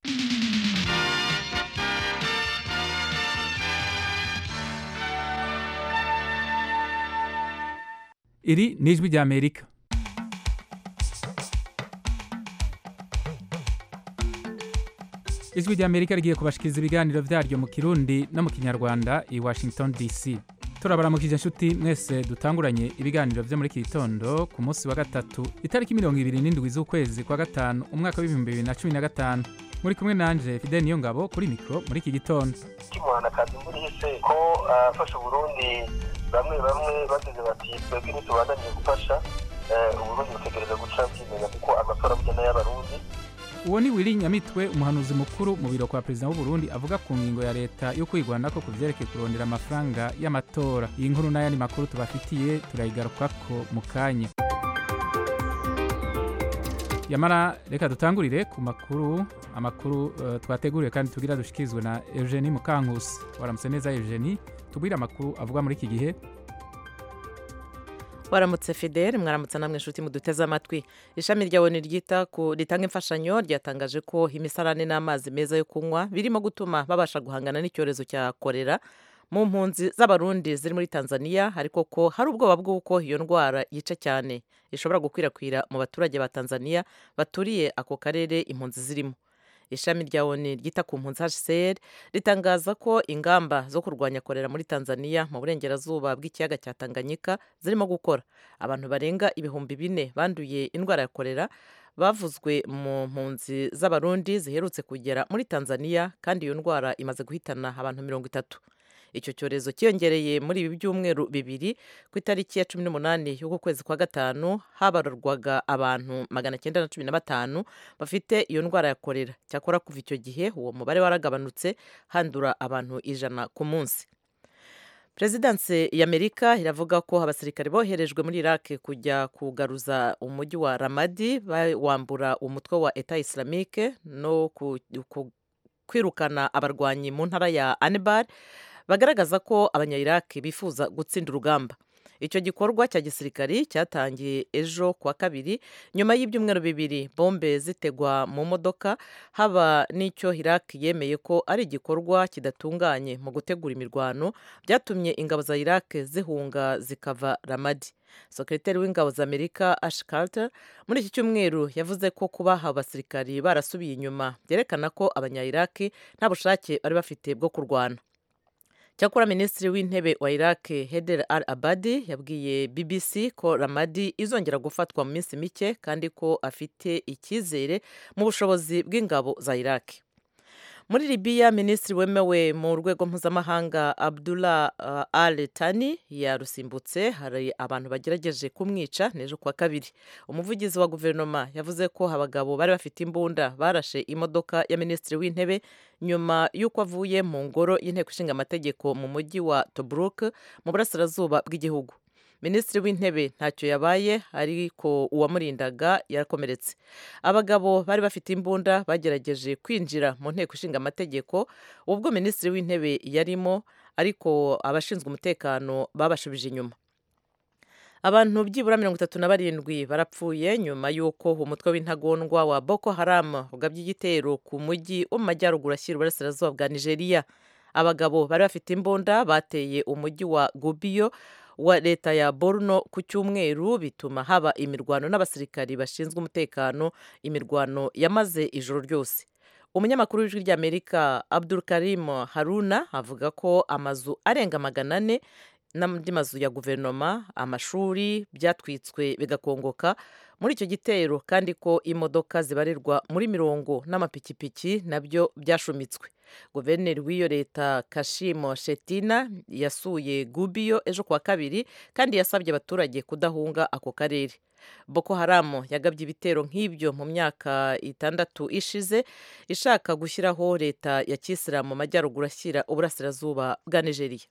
iri ni ijwi ry'amerika ijwi ry'amerika rigiye kubashikiriza ibiganiro vyaryo mu kirundi no mu kinyarwanda i washington dc turabaramukije inshuti mwese dutanguranye ibiganiro vyo muri iki gitondo ku munsi wa gatatu itariki mirongo ibiri n'indwi z'ukwezi kwa gatanu umwaka w'ibihumbi bibiri na cumi na gatanu muri kumwe nanje fidel niyo ngabo kuri mikro muri iki gitondo kimuhanakazi muri hise ko afasha uburundi bamwe bamwe bagize bati twebwe ntitubandaniye gufasha uburundi butegereza guca bwimenya kuko amatora bugena y'abarundi uwo ni wili nyamitwe umuhanuzi mukuru mu biro kwa perezida w'uburundi avuga ku ngingo ya leta yo kwigwanako ku vyerekeye kurondera amafaranga y'amatora iyi nkuru n'ayandi makuru tubafitiye turayigarukako mu kanya yamara reka dutangurire ku makuru amakuru uh, twateguriwe kandi tugira dushikirizwe na eugenie mukankusi waramutse neza eugenie tubwire amakuru avugwa muri iki gihe waramutse fidel mwaramutse namwe inshuti muduteze amatwi ishami rya oni ryita ku ritanga imfashanyo ryatangaje ko imisarane n'amazi meza yo kunywa birimo gutuma babasha guhangana n'icyorezo cya korera mu mpunzi z'abarundi ziri muri tanzania ariko ko hari ubwoba bw'uko iyo ndwara yica cyane ishobora gukwirakwira mu baturage ba tanzania baturiye ako karere impunzi zirimo ishami rya oni ryita ku mpunzi hcr ritangaza ko ingamba zo kurwanya korera muri tanzania mu burengerazuba bw'ikiyaga cya tanganyika zirimo gukora abantu barenga ibihumbi bine banduye indwara ya korera bavuzwe mu mpunzi z'abarundi ziherutse kugera muri tanzania kandi iyo ndwara imaze guhitana abantu mirongo itatu icyo cyorezo cyiyongereye muri ibi byumweru bibiri ku itariki ya cumi n'umunani y'uku kwezi kwa gatanu habarurwaga abantu magana cyenda na cumi na batanu bafite iyo ndwara ya korera cyakora kuva icyo gihe uwo mubare waragabanutse handura abantu ijana ku munsi perezidansi y'amerika iravuga ko abasirikare boherejwe muri iraq kujya kugaruza umujyi wa ramadi wambura umutwe wa eta islamike no kwirukana abarwanyi mu ntara ya anibar bagaragaza ko abanyayiraki bifuza gutsinda urugamba icyo gikorwa cya gisirikari cyatangiye ejo kuwa kabiri nyuma y'ibyumweru bibiri bombe zitegwa mu modoka haba n'icyo iraki yemeye ko ari igikorwa kidatunganye mu gutegura imirwano byatumye ingabo za iraki zihunga zikava ramadi sekreteri w'ingabo za amerika ash carter muri iki cyumweru yavuze ko kuba abasirikari barasubiye inyuma byerekana ko abanyayiraki nta bushake bari bafite bwo kurwana cyakora minisitiri w'intebe wa iraq heder al abadi yabwiye bbc ko ramadi izongera gufatwa mu minsi mike kandi ko afite icyizere mu bushobozi bw'ingabo za iraq muri libiya minisitiri wemewe mu rwego mpuzamahanga abdullah uh, al tani yarusimbutse hari abantu bagerageje kumwica n'ejo kuwa kabiri umuvugizi wa guverinoma yavuze ko abagabo bari bafite imbunda barashe imodoka ya minisitiri w'intebe nyuma y'uko avuye mu ngoro y'inteko ishinga amategeko mu mujyi wa tobruk mu burasirazuba bw'igihugu minisitiri w'intebe ntacyo yabaye ariko uwamurindaga yarakomeretse abagabo bari bafite imbunda bagerageje kwinjira mu nteko ishinga amategeko ubwo minisitiri w'intebe yarimo ariko abashinzwe umutekano babashubije inyuma abantu byibura mirongo itatu na barindwi barapfuye nyuma y'uko umutwe w'intagondwa wa boko haram ugabye igitero ku mujyi wo mu majyaruguru ashyira uburasirazuba bwa nigeria abagabo bari bafite imbunda bateye umujyi wa gubiyo wa leta ya borno ku cyumweru bituma haba imirwano n'abasirikari bashinzwe umutekano imirwano yamaze ijoro ryose umunyamakuru w'ijwi ry'amerika abdul karim haruna avuga ko amazu arenga magana ane n'andi mazu ya guverinoma amashuri byatwitswe bigakongoka muri icyo gitero kandi ko imodoka zibarirwa muri mirongo n'amapikipiki nabyo byashumitswe guverineri w'iyo leta kashimo shetina yasuye gubiyo ejo kuwa kabiri kandi yasabye abaturage kudahunga ako karere boko haramu yagabye ibitero nk'ibyo mu myaka itandatu ishize ishaka gushyiraho leta ya kisilamu mu majyaruguru ashyira uburasirazuba bwa nigeria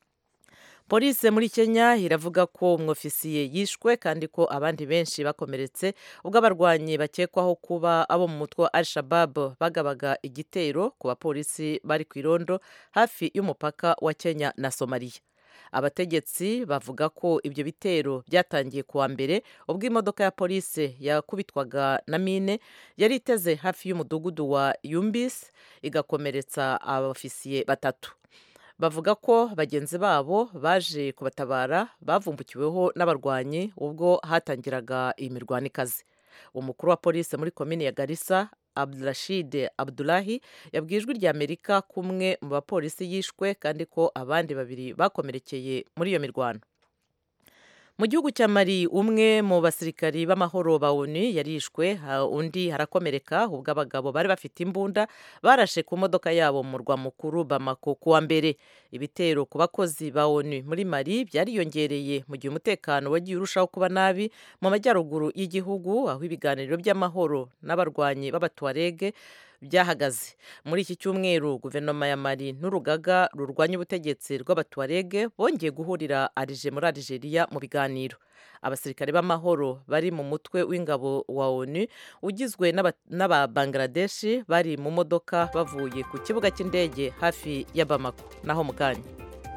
polisi muri kenya iravuga ko umwofisiye yishwe kandi ko abandi benshi bakomeretse ubwo abarwanyi bakekwaho kuba abo mu mutwe wa al shabab bagabaga igitero ku bapolisi bari ku irondo hafi y'umupaka wa kenya na somaliya abategetsi bavuga ko ibyo bitero byatangiye kuwa mbere ubwo imodoka ya polisi yakubitwaga na mine yari iteze hafi y'umudugudu wa yumbis igakomeretsa abafisiye batatu bavuga ko bagenzi babo baje kubatabara bavumbukiweho n'abarwanyi ubwo hatangiraga iyi mirwano ikaze umukuru wa polisi muri komini ya garissa abdurashid abdulahi yabwiye ijwi rya amerika kumwe mu bapolisi yishwe kandi ko abandi babiri bakomerekeye muri iyo mirwano mu gihugu cya mari umwe mu basirikari b'amahoro ba onu yarishwe undi harakomereka ubwo abagabo bari bafite imbunda barashe ku modoka yabo mu murwa mukuru bamako kuwa mbere ibitero ku bakozi ba onu muri mari byariyongereye mu gihe umutekano wagiye urushaho kuba nabi mu majyaruguru y'igihugu aho ibiganiro by'amahoro n'abarwanyi b'abatuwarege byahagaze muri iki cyumweru guverinoma ya mari n'urugaga rurwanya ubutegetsi rw'abatuwarege bongeye guhurira arije muri arigeria mu biganiro abasirikare b'amahoro bari mu mutwe w'ingabo wa onu ugizwe n'aba bangladeshi bari mu modoka bavuye ku kibuga cy'indege hafi ya bamako naho mu kanya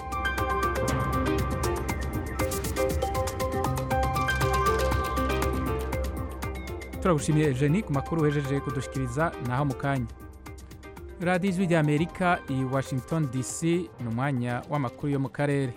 turagushimiye Eugenie ku makuru wejeje kudushikiriza naho mu kanya radiyo ijwi rya amerika i washington dc ni umwanya w'amakuru yo mu karere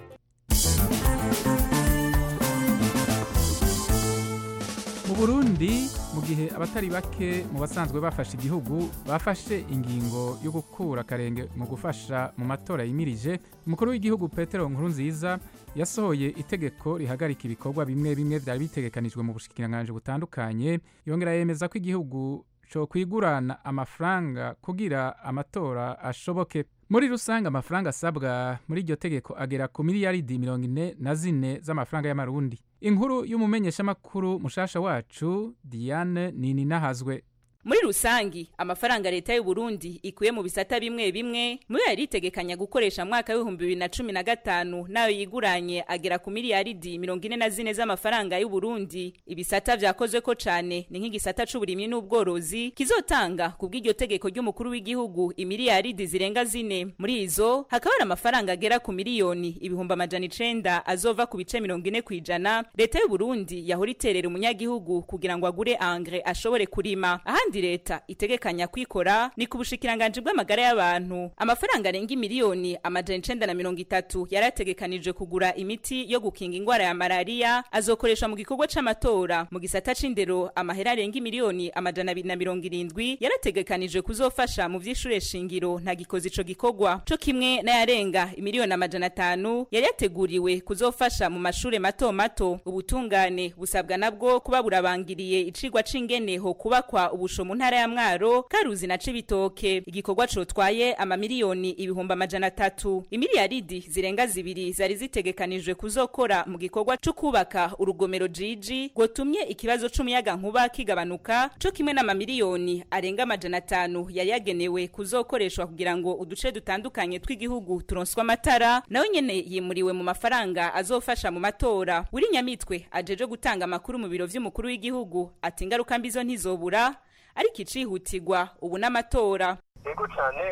mu burundi mu gihe abatari bake mu basanzwe bafashe igihugu bafashe ingingo yo gukura akarenge mu gufasha mu matora yimirije umukuru w'igihugu petero nkurunziza yasohoye itegeko rihagarika ibikorwa bimwe bimwe byari bitegekanijwe mu bushikiranganji butandukanye yongera yemeza ko igihugu cyo kwigurana amafaranga kugira amatora ashoboke muri rusange amafaranga asabwa muri iryo tegeko agera ku miliyaridi mirongo ine na zine z'amafaranga y'amarundi inkuru y'umumenyeshamakuru mushasha wacu diane nini nahazwe muri rusangi amafaranga leta y'u Burundi ikuye mu bisata bimwe bimwe muri yari itegekanya gukoresha mwaka w'ibihumbi bibiri na cumi na gatanu nayo yiguranye agera ku miliyaridi mirongo ine na zine z'amafaranga y'u Burundi ibisata vyakozwe ko cane ni nk'igisata c'uburimyi n'ubworozi kizotanga ku bw'iryo tegeko ry'umukuru w'igihugu imiliyaridi zirenga zine muri izo hakaba hari amafaranga agera ku miliyoni ibihumbi amajana icenda azova ku bice mirongo ine kw'ijana leta y'u Burundi yahora iterera umunyagihugu kugira ngo agure angre ashobore kurima ahandi kandi leta itegekanya kwikora ni ku bushikiranganji bw'amagara y'abantu amafaranga arenga miliyoni amajana icenda na mirongo itatu yarategekanije kugura imiti yo gukinga ingwara ya malariya azokoreshwa mu gikorwa c'amatora mu gisata c'indero amahera arenga miliyoni amajana abiri na mirongo irindwi yarategekanije kuzofasha mu vy'ishure shingiro nta gikoze ico gikorwa co kimwe n'ayarenga imiliyoni amajana atanu yari yateguriwe kuzofasha mu mashure mato mato ubutungane busabwa nabwo kuba burabangiriye icigwa c'ingene ho kubakwa ubusho mu ntara ya mwaro karuzi na cibitoke igikorwa cotwaye amamiliyoni ibihumbi amajana atatu imiliyaridi zirenga zibiri zari zitegekanijwe kuzokora mu gikorwa co kubaka urugomero jiji rwotumye ikibazo c'umuyaga nkuba kigabanuka co kimwe n'amamiliyoni arenga amajana atanu yari yagenewe kuzokoreshwa kugira ngo uduce dutandukanye tw'igihugu turonswe amatara nawe nyene yimuriwe mu mafaranga azofasha mu matora wuri nyamitwe ajeje gutanga amakuru mu biro vy'umukuru w'igihugu ati ingaruka mbizo ntizobura ariko icihutirwa ubu n'amatora yego cyane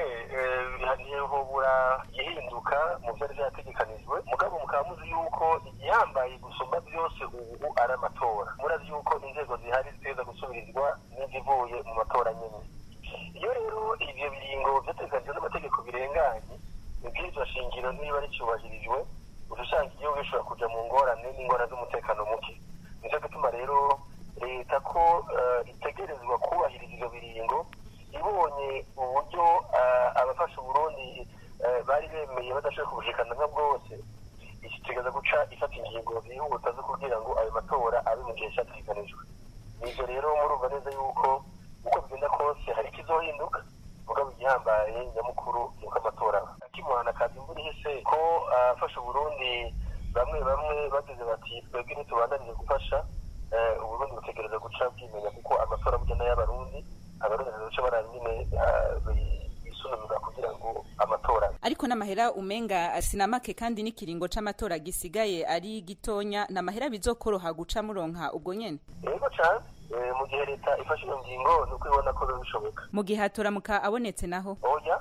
ntihobura gihinduka mu byari byategekanijwe mugabo mukaba muzi yuko igihambaye gusumba byose ubu ari amatora murazi yuko inzego zihari ziteza gusubirizwa n'izivuye mu matora nyine iyo rero ibyo biringo byateganijwe n'amategeko birenganye ibwirizwa shingiro niba ricyubahirijwe uca usanga igihugu gishobora kuja mu ngorane n'ingorane z'umutekano muke nicyo gituma rero leta ko itegerezwa kubahiriza ibyo biringo ibonye uburyo abafasha uburundi bari bemeye badashoboye kubushikana nka bwose ikitegeza guca ifata ingingo zihuta zo kugira ngo ayo matora abe mu gihe cyategekanijwe nivyo rero murumva neza yuko uko bigenda kose hari ikizohinduka mugabo igihambaye nyamukuru nuko amatora akimuhana kazi imvura ihise ko afasha uburundi bamwe bamwe bagize bati twebwe ntitubandanije gufasha uburundi butegereza guca bwimenya kuko amatora burya n'ay'abarundi abarundi bazoca barara nyine bisununura kugira ngo amatora ariko n'amahera umenga sinamake kandi n'ikiringo c'amatora gisigaye ari gitonya n'amahera bizokoroha guca muronka ubwo nyene yego cane mu gihe leta ifashe iyo ngingo ni uko ibona ko biba bishoboka mu gihe hatoramuka abonetse naho oya atari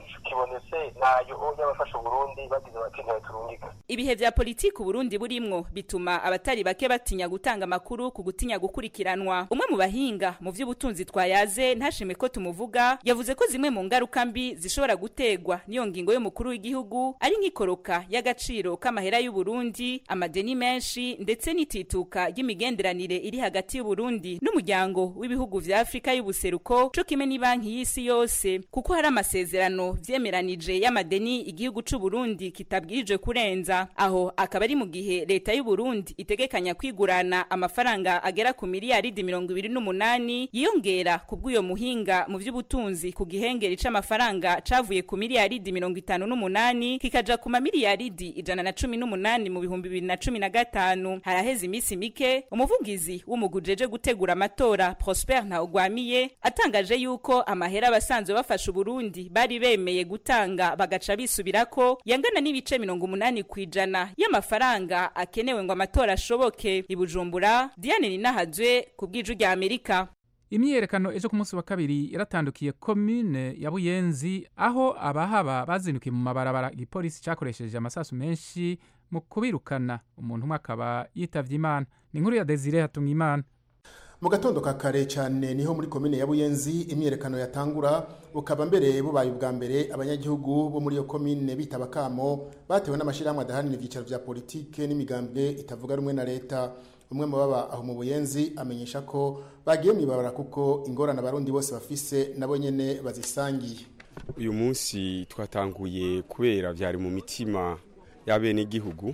ico kibonetse nayo y'abafasha uburundi bagize bati ntibaturungika ibihe vya politiki uburundi burimwo bituma abatari bake batinya gutanga amakuru ku gutinya gukurikiranwa umwe mu bahinga mu vy'ubutunzi twayaze ntashime ko tumuvuga yavuze ko zimwe mu ngaruka mbi zishobora gutegwa n'iyo ngingo y'umukuru w'igihugu ari nk'ikoroka y'agaciro k'amahera y'uburundi amadeni menshi ndetse n'itituka ry'imigenderanire iri hagati y'uburundi n'umuryango w'ibihugu vya afurika y'ubuseruko co kimwe n'ibanki y'isi yose kuko hari amasezerano vyemeranije y'amadeni igihugu c'uburundi kitabwirijwe kurenza aho akaba ari mu gihe leta y'uburundi itegekanya kwigurana amafaranga agera ku miliyaridi mirongo ibiri n'umunani yiyongera ku bw'uyo muhinga mu vy'ubutunzi ku gihengeri c'amafaranga cavuye ku miliyaridi mirongo itanu n'umunani kikaja ku mamiliyaridi ijana na cumi n'umunani mu bihumbi bibiri na cumi na gatanu haraheze imisi mike umuvugizi w'umugujeje gutegura amatora prosper ntawugwamiye atangaje yuko amahera abasanzwe bafasha uburundi bari bemeye gutanga bagaca bisubirako yangana n'ibice mirongo umunani ku ijana y'amafaranga akenewe ngo amatora ashoboke i bujumbura diane ninahazwe ku bw'iju rya amerika imyiyerekano ejo ku munsi wa kabiri yaratandukiye komine ya buyenzi aho abahaba bazindukiye mu mabarabara igipolisi cyakoresheje amasasu menshi mu kubirukana umuntu umwe akaba yitavye imana ni inkuru ya desire hatunga imana mu gatondo ka kare cyane niho muri komine ya buyenzi imyiyerekano yatangura bukaba mbere bubaye ubwa mbere abanyagihugu bo muri iyo komine bitaba kamo batewe n'amashyirahamwe adahanira ibyicaro vya politike n'imigambwe itavuga rumwe na leta umwe mu baba aho mu buyenzi amenyesha ko bagiye mu ibabara kuko ingorane abarundi bose bafise nabo nyene bazisangiye uyu munsi twatanguye kubera byari mu mitima y'abenegihugu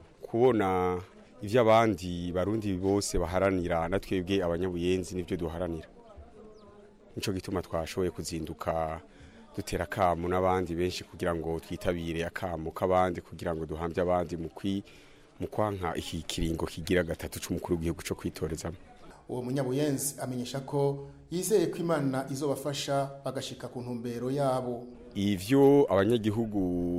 kubona ibyo abandi barundi bose baharanira na twebwe abanyabuyenzi nibyo duharanira nicyo gituma twashoboye kuzinduka dutera akamu n'abandi benshi kugira ngo twitabire akamu k'abandi kugira ngo duhambye abandi mu kwi mu kwanka iki kiringo kigira gatatu c'umukuru w'igihugu co kwitorezamo uwo munyabuyenzi amenyesha ko yizeye ko imana izobafasha bagashika ku ntumbero yabo ivyo abanyagihugu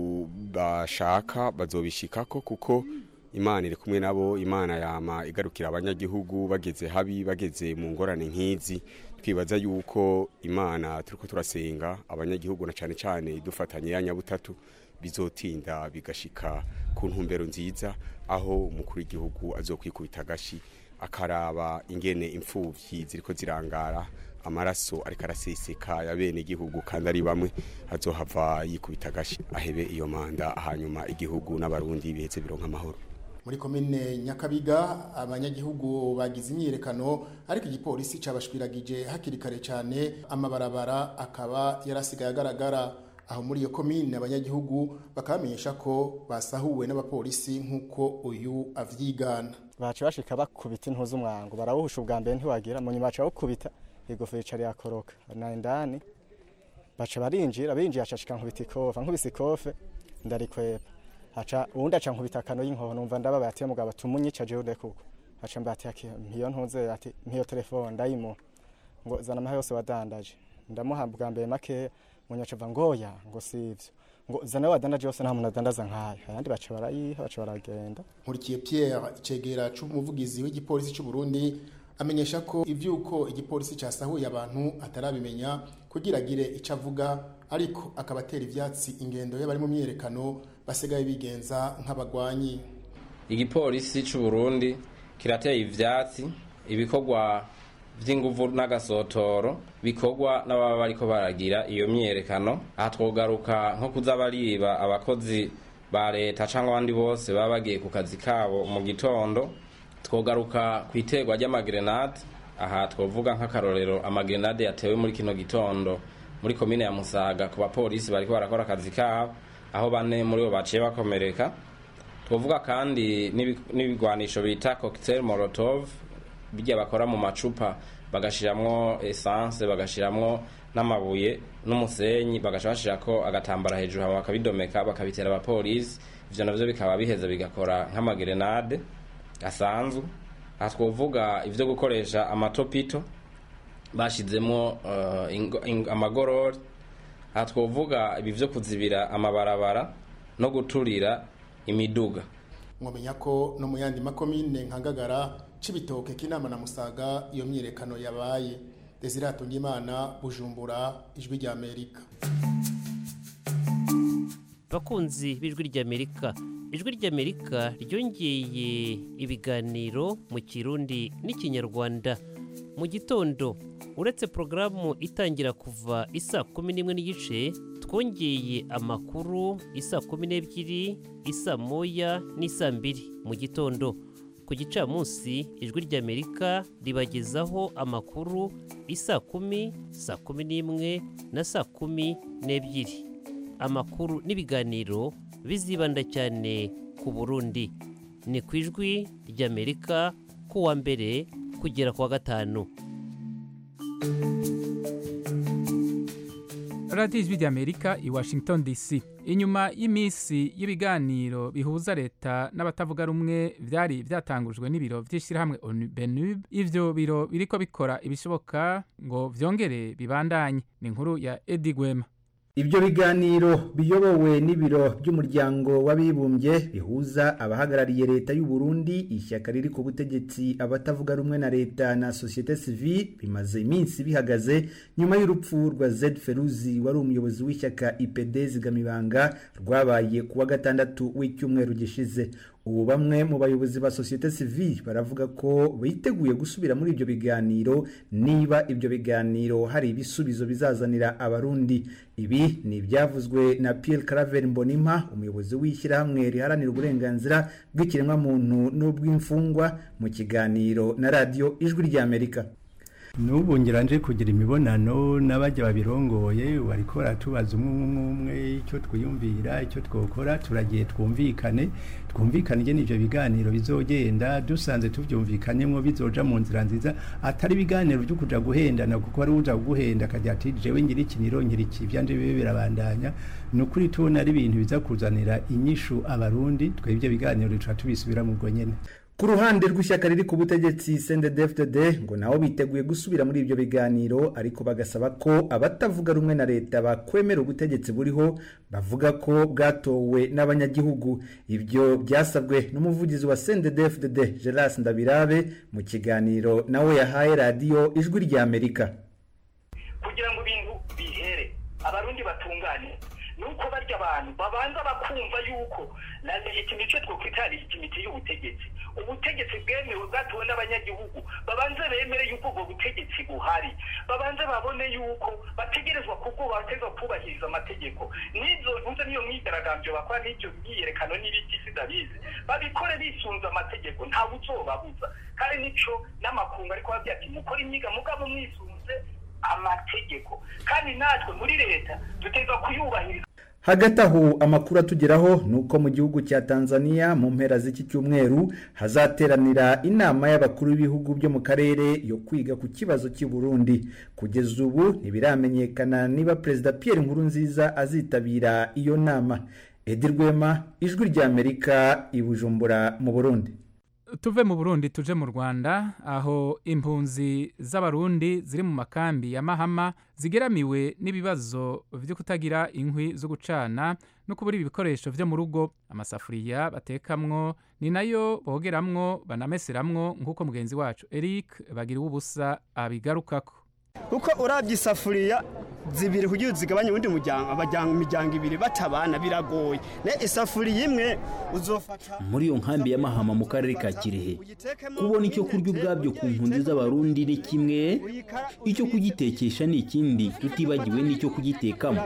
bashaka bazobishikako kuko imana iri kumwe nabo imana yama igarukira abanyagihugu bageze habi bageze mu ngorane nk'izi twibaza yuko imana turiko turasenga abanyagihugu na cane cane dufatanye ya nyabutatu bizotinda bigashika ku ntumbero nziza aho umukuru w'igihugu azokwikubita agashi akaraba ingene imfuvyi ziriko zirangara amaraso ariko araseseka ya bene igihugu kandi ari bamwe azohava yikubita agashi ahebe iyo manda hanyuma igihugu n'abarundi biheze bironka amahoro muri komine nyakabiga abanyagihugu bagize imyiyerekano ariko igipolisi cabashwiragije hakiri kare cyane amabarabara akaba yarasigaye agaragara aho muri iyo komine abanyagihugu bakabamenyesha ko basahuwe n'abapolisi nk'uko uyu avyigana baca bashika bakubita intu z'umwango barawuhusha ubwa mbere ntiwagira mu nyuma baca bawukubita igofero ica yakoroka na indani baca barinjira binjiye aca ashika nkubita ikofa nkubise ikofe ndarikwepa aca uwundi aca nkubita akano y'inkoho numva ndababaye ati mugabo tumunyica jewe ndekuko aca mbati ati mpiyo ntuze ati mpiyo telefone ndayimuha ngo zana amaha yose wadandaje ndamuha bwa mbere makeya munyaca ava ngoya ngo sivyo ngo zana wadandaje yose nta muntu adandaza nkayo ayandi baca barayiha baca baragenda nkurikiye Pierre icegera c'umuvugizi w'igipolisi c'u Burundi amenyesha ko ivyuko igipolisi casahuye abantu atarabimenya kugira agire ico avuga ariko akabatera ivyatsi ingendo y'abari mu myerekano basigaye bigenza nk'abagwanyi igipolisi c'u Burundi kirateye ivyatsi ibikorwa vy'inguvu n'agasotoro bikorwa n'ababa bariko baragira iyo myerekano aha twogaruka nko kuza bariba abakozi ba leta cyangwa abandi bose baba bagiye ku kazi kabo mu gitondo twogaruka ku iterwa ry'amagrenade aha twovuga nk'akarorero amagrenade yatewe muri kino gitondo muri komine ya musaga ku bapolisi bariko barakora akazi kabo aho bane muri bo baciye bakomereka twovuga kandi n'ibigwanisho bita cocktail molotov bijya bakora mu macupa bagashiramwo essence bagashiramwo n'amabuye n'umusenyi bagaca bashirako agatambara hejuru hama bakabidomeka bakabitera abapolisi ivyo navyo bikaba biheza bigakora nk'amagrenade asanzwe aha twovuga ivyo gukoresha amatopito bashizemwo uh, amagorori aha twovuga ibi vyo kuzibira amabarabara no guturira imiduga mwamenya ko no mu yandi makomine nkangagara cibitoke kinama na musaga iyo myirekano yabaye Desire Hatungimana Bujumbura ijwi rya Amerika bakunzi b'ijwi ry'amerika ijwi ry'amerika ryongeye ibiganiro mu kirundi n'ikinyarwanda mu gitondo uretse porogaramu itangira kuva isa kumi n'imwe n'igice twongeye amakuru isa kumi n'ebyiri isa moya n'isa mbiri mu gitondo ku gicamunsi ijwi ry'amerika ribagezaho amakuru isa kumi saa kumi n'imwe na saa kumi n'ebyiri amakuru n'ibiganiro bizibanda cyane ku burundi ni ku ijwi ry'amerika ku wa mbere kugera ku wa gatanu radiyo ijwi ry'amerika i washington dc inyuma y'iminsi y'ibiganiro bihuza leta n'abatavuga rumwe byari byatangujwe n'ibiro by'ishyirahamwe benub ivyo biro biriko bikora ibishoboka ngo vyongere bibandanye ni inkuru ya edi gwema Ibyo biganiro biyobowe n'ibiro by'umuryango w'abibumbye bihuza abahagarariye leta y'u Burundi ishyaka riri ku butegetsi abatavuga rumwe na leta na societe civile bimaze iminsi bihagaze nyuma y'urupfu rwa Z Feruzi wari umuyobozi w'ishyaka IPD zigamibanga rwabaye kuwa gatandatu w'icyumweru gishize ubu bamwe mu bayobozi ba societe civile baravuga ko biteguye gusubira muri ibyo biganiro niba ibyo biganiro hari ibisubizo bizazanira abarundi ibi ni ibyavuzwe na Pierre Claver Mbonimpa umuyobozi w'ishyirahamwe riharanira uburenganzira bw'ikiremwamuntu n'ubw'imfungwa mu kiganiro na radiyo ijwi ry'Amerika n'ubu ngira nje kugira imibonano n'abajya babirongoye bariko baratubaza umwe umwe umwe icyo twiyumvira icyo twokora turagiye twumvikane twumvikane ingene ivyo biganiro bizogenda dusanze tuvyumvikanyemwo bizoja mu nzira nziza atari ibiganiro vyo kuja guhendana kuko ari uja guhenda akagira ati jewe ngira iki nirongera iki vyanje bibe birabandanya ni ukuri tubona ari ibintu biza kuzanira inyishu abarundi twebwe biganiro tuca tubisubira mu bwo nyene ku ruhande rw'ishyaka riri ku butegetsi CNDD-FDD ngo nabo biteguye gusubira muri ibyo biganiro ariko bagasaba ko abatavuga rumwe na leta bakwemera ubutegetsi buriho bavuga ko bwatowe n'abanyagihugu ibyo byasabwe n'umuvugizi wa CNDD-FDD Geras Ndabirabe mu kiganiro nawe yahaye radiyo ijwi rya Amerika kugira ngo ibintu bihere abarundi batungane nuko barya abantu babanza bakumva yuko na legitimite twokwita legitimite y'ubutegetsi ubutegetsi bwemewe bwatowe n'abanyagihugu babanze bemere yuko ubwo butegetsi buhari babanze babone yuko bategerezwa kubwo bategerezwa kubahiriza amategeko n'izo ntuze niyo myigaragambyo bakora n'ibyo myiyerekano n'ibiki sidabizi babikore bisunze amategeko ntawe uzobabuza kandi nico n'amakungu ariko babwira ati mukore imyiga mugabo mwisunze amategeko kandi natwe muri leta dutegerezwa kuyubahiriza hagati aho amakuru atugeraho ni uko mu gihugu cya tanzania mu mpera z'iki cyumweru hazateranira inama y'abakuru b'ibihugu byo mu karere yo kwiga ku kibazo cy'i burundi kugeza ubu ntibiramenyekana niba perezida pierre nkurunziza azitabira iyo nama edi rwema ijwi ry'amerika i bujumbura mu burundi tuve mu burundi tuje mu rwanda aho impunzi z'abarundi ziri mu makambi ya mahama zigeramiwe n'ibibazo byo kutagira inkwi zo gucana no kubura ibikoresho byo mu rugo amasafuriya batekamwo ni nayo bogeramwo banameseramwo nk'uko mugenzi wacu eric bagira ubusa abigarukako kuko urabye isafuriya zibiri kugira zigabanye ubundi muryango abajyanga imiryango ibiri batabana biragoye ne isafuriya imwe uzofata muri iyo nkambi ya mahama mu karere ka kirehe kubona icyo kurya ubwabyo ku mpunzi z'abarundi ni kimwe icyo kugitekesha ni ikindi tutibagiwe n'icyo kugitekamo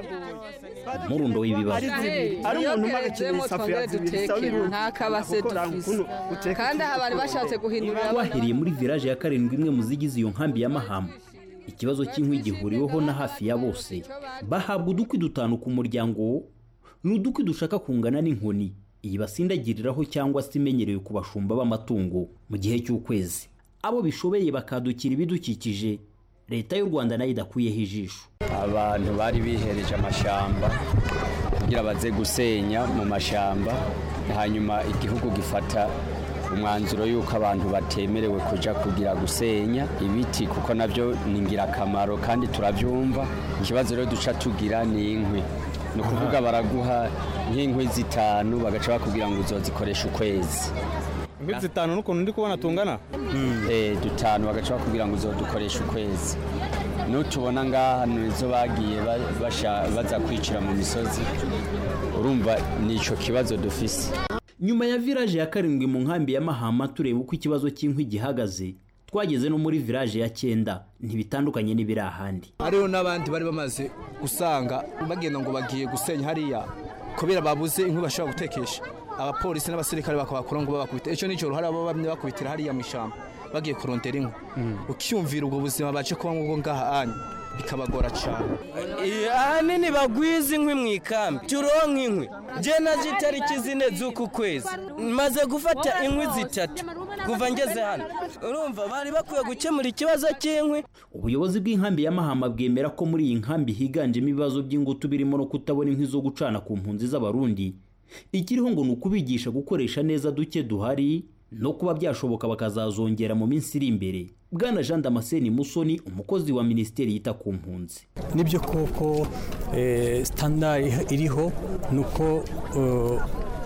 umurundo w'ibibazo ari umuntu umara ikintu isafuriya zibiri sawa ibintu nta kabase dufise kandi aha bari bashatse guhindurira twahereye muri village ya karindwi imwe mu zigize iyo nkambi ya mahama ikibazo cy'inkwi gihuriweho na hafi ya bose bahabwa udukwi dutanu ku muryango ni udukwi dushaka kungana n'inkoni iyi basindagiriraho cyangwa se imenyerewe ku bashumba b'amatungo mu gihe cy'ukwezi abo bishobeye bakadukira ibidukikije leta y'u rwanda nayo idakuyeho ijisho abantu bari bihereje amashamba kugira baze gusenya mu mashamba hanyuma igihugu gifata umwanzuro y'uko abantu batemerewe kujya kugira gusenya ibiti kuko nabyo ni ingirakamaro kandi turabyumva ikibazo rero duca tugira ni inkwi ni ukuvuga baraguha nk'inkwi zitanu bagaca bakubwira ngo uzozikoresha ukwezi inkwi zitanu n'ukuntu ndi kubona tungana eh dutanu bagaca bakubwira ngo uzodukoresha ukwezi n'utubona ngaha nizo bagiye ba- basha- baza kwicira mu misozi urumva ni icyo kibazo dufise nyuma ya village ya karindwi mu nkambi ya mahama tureba uko ikibazo cy'inkwi gihagaze twageze no muri village ya cyenda ntibitandukanye n'ibiri ahandi hariho n'abandi bari bamaze gusanga bagenda ngo bagiye gusenya hariya kubera babuze inkwi bashobora gutekesha abapolisi n'abasirikare bakabakura ngo babakubite icyo nicyo hari abo bamwe bakubitira hariya mu ishyamba bagiye kurondera inkwi ukiyumvira ubwo buzima baje kuba ngo ngaha anyu bikabagora cyane ahanini bagwiza inkwi mu ikambi turonka inkwi je naje itariki zine z'uku kwezi maze gufata inkwi zitatu kuva ngeze hano urumva bari bakwiye gukemura ikibazo cy'inkwi ubuyobozi bw'inkambi ya mahama bwemera ko muri iyi nkambi higanjemo ibibazo by'ingutu birimo no kutabona inkwi zo gucana ku mpunzi z'abarundi ikiriho ngo ni ukubigisha gukoresha neza duke duhari no kuba byashoboka bakazazongera mu minsi iri imbere bwana jean damascene musoni umukozi wa minisiteri yita ku mpunzi nibyo koko eh, standard iriho ni uko eh,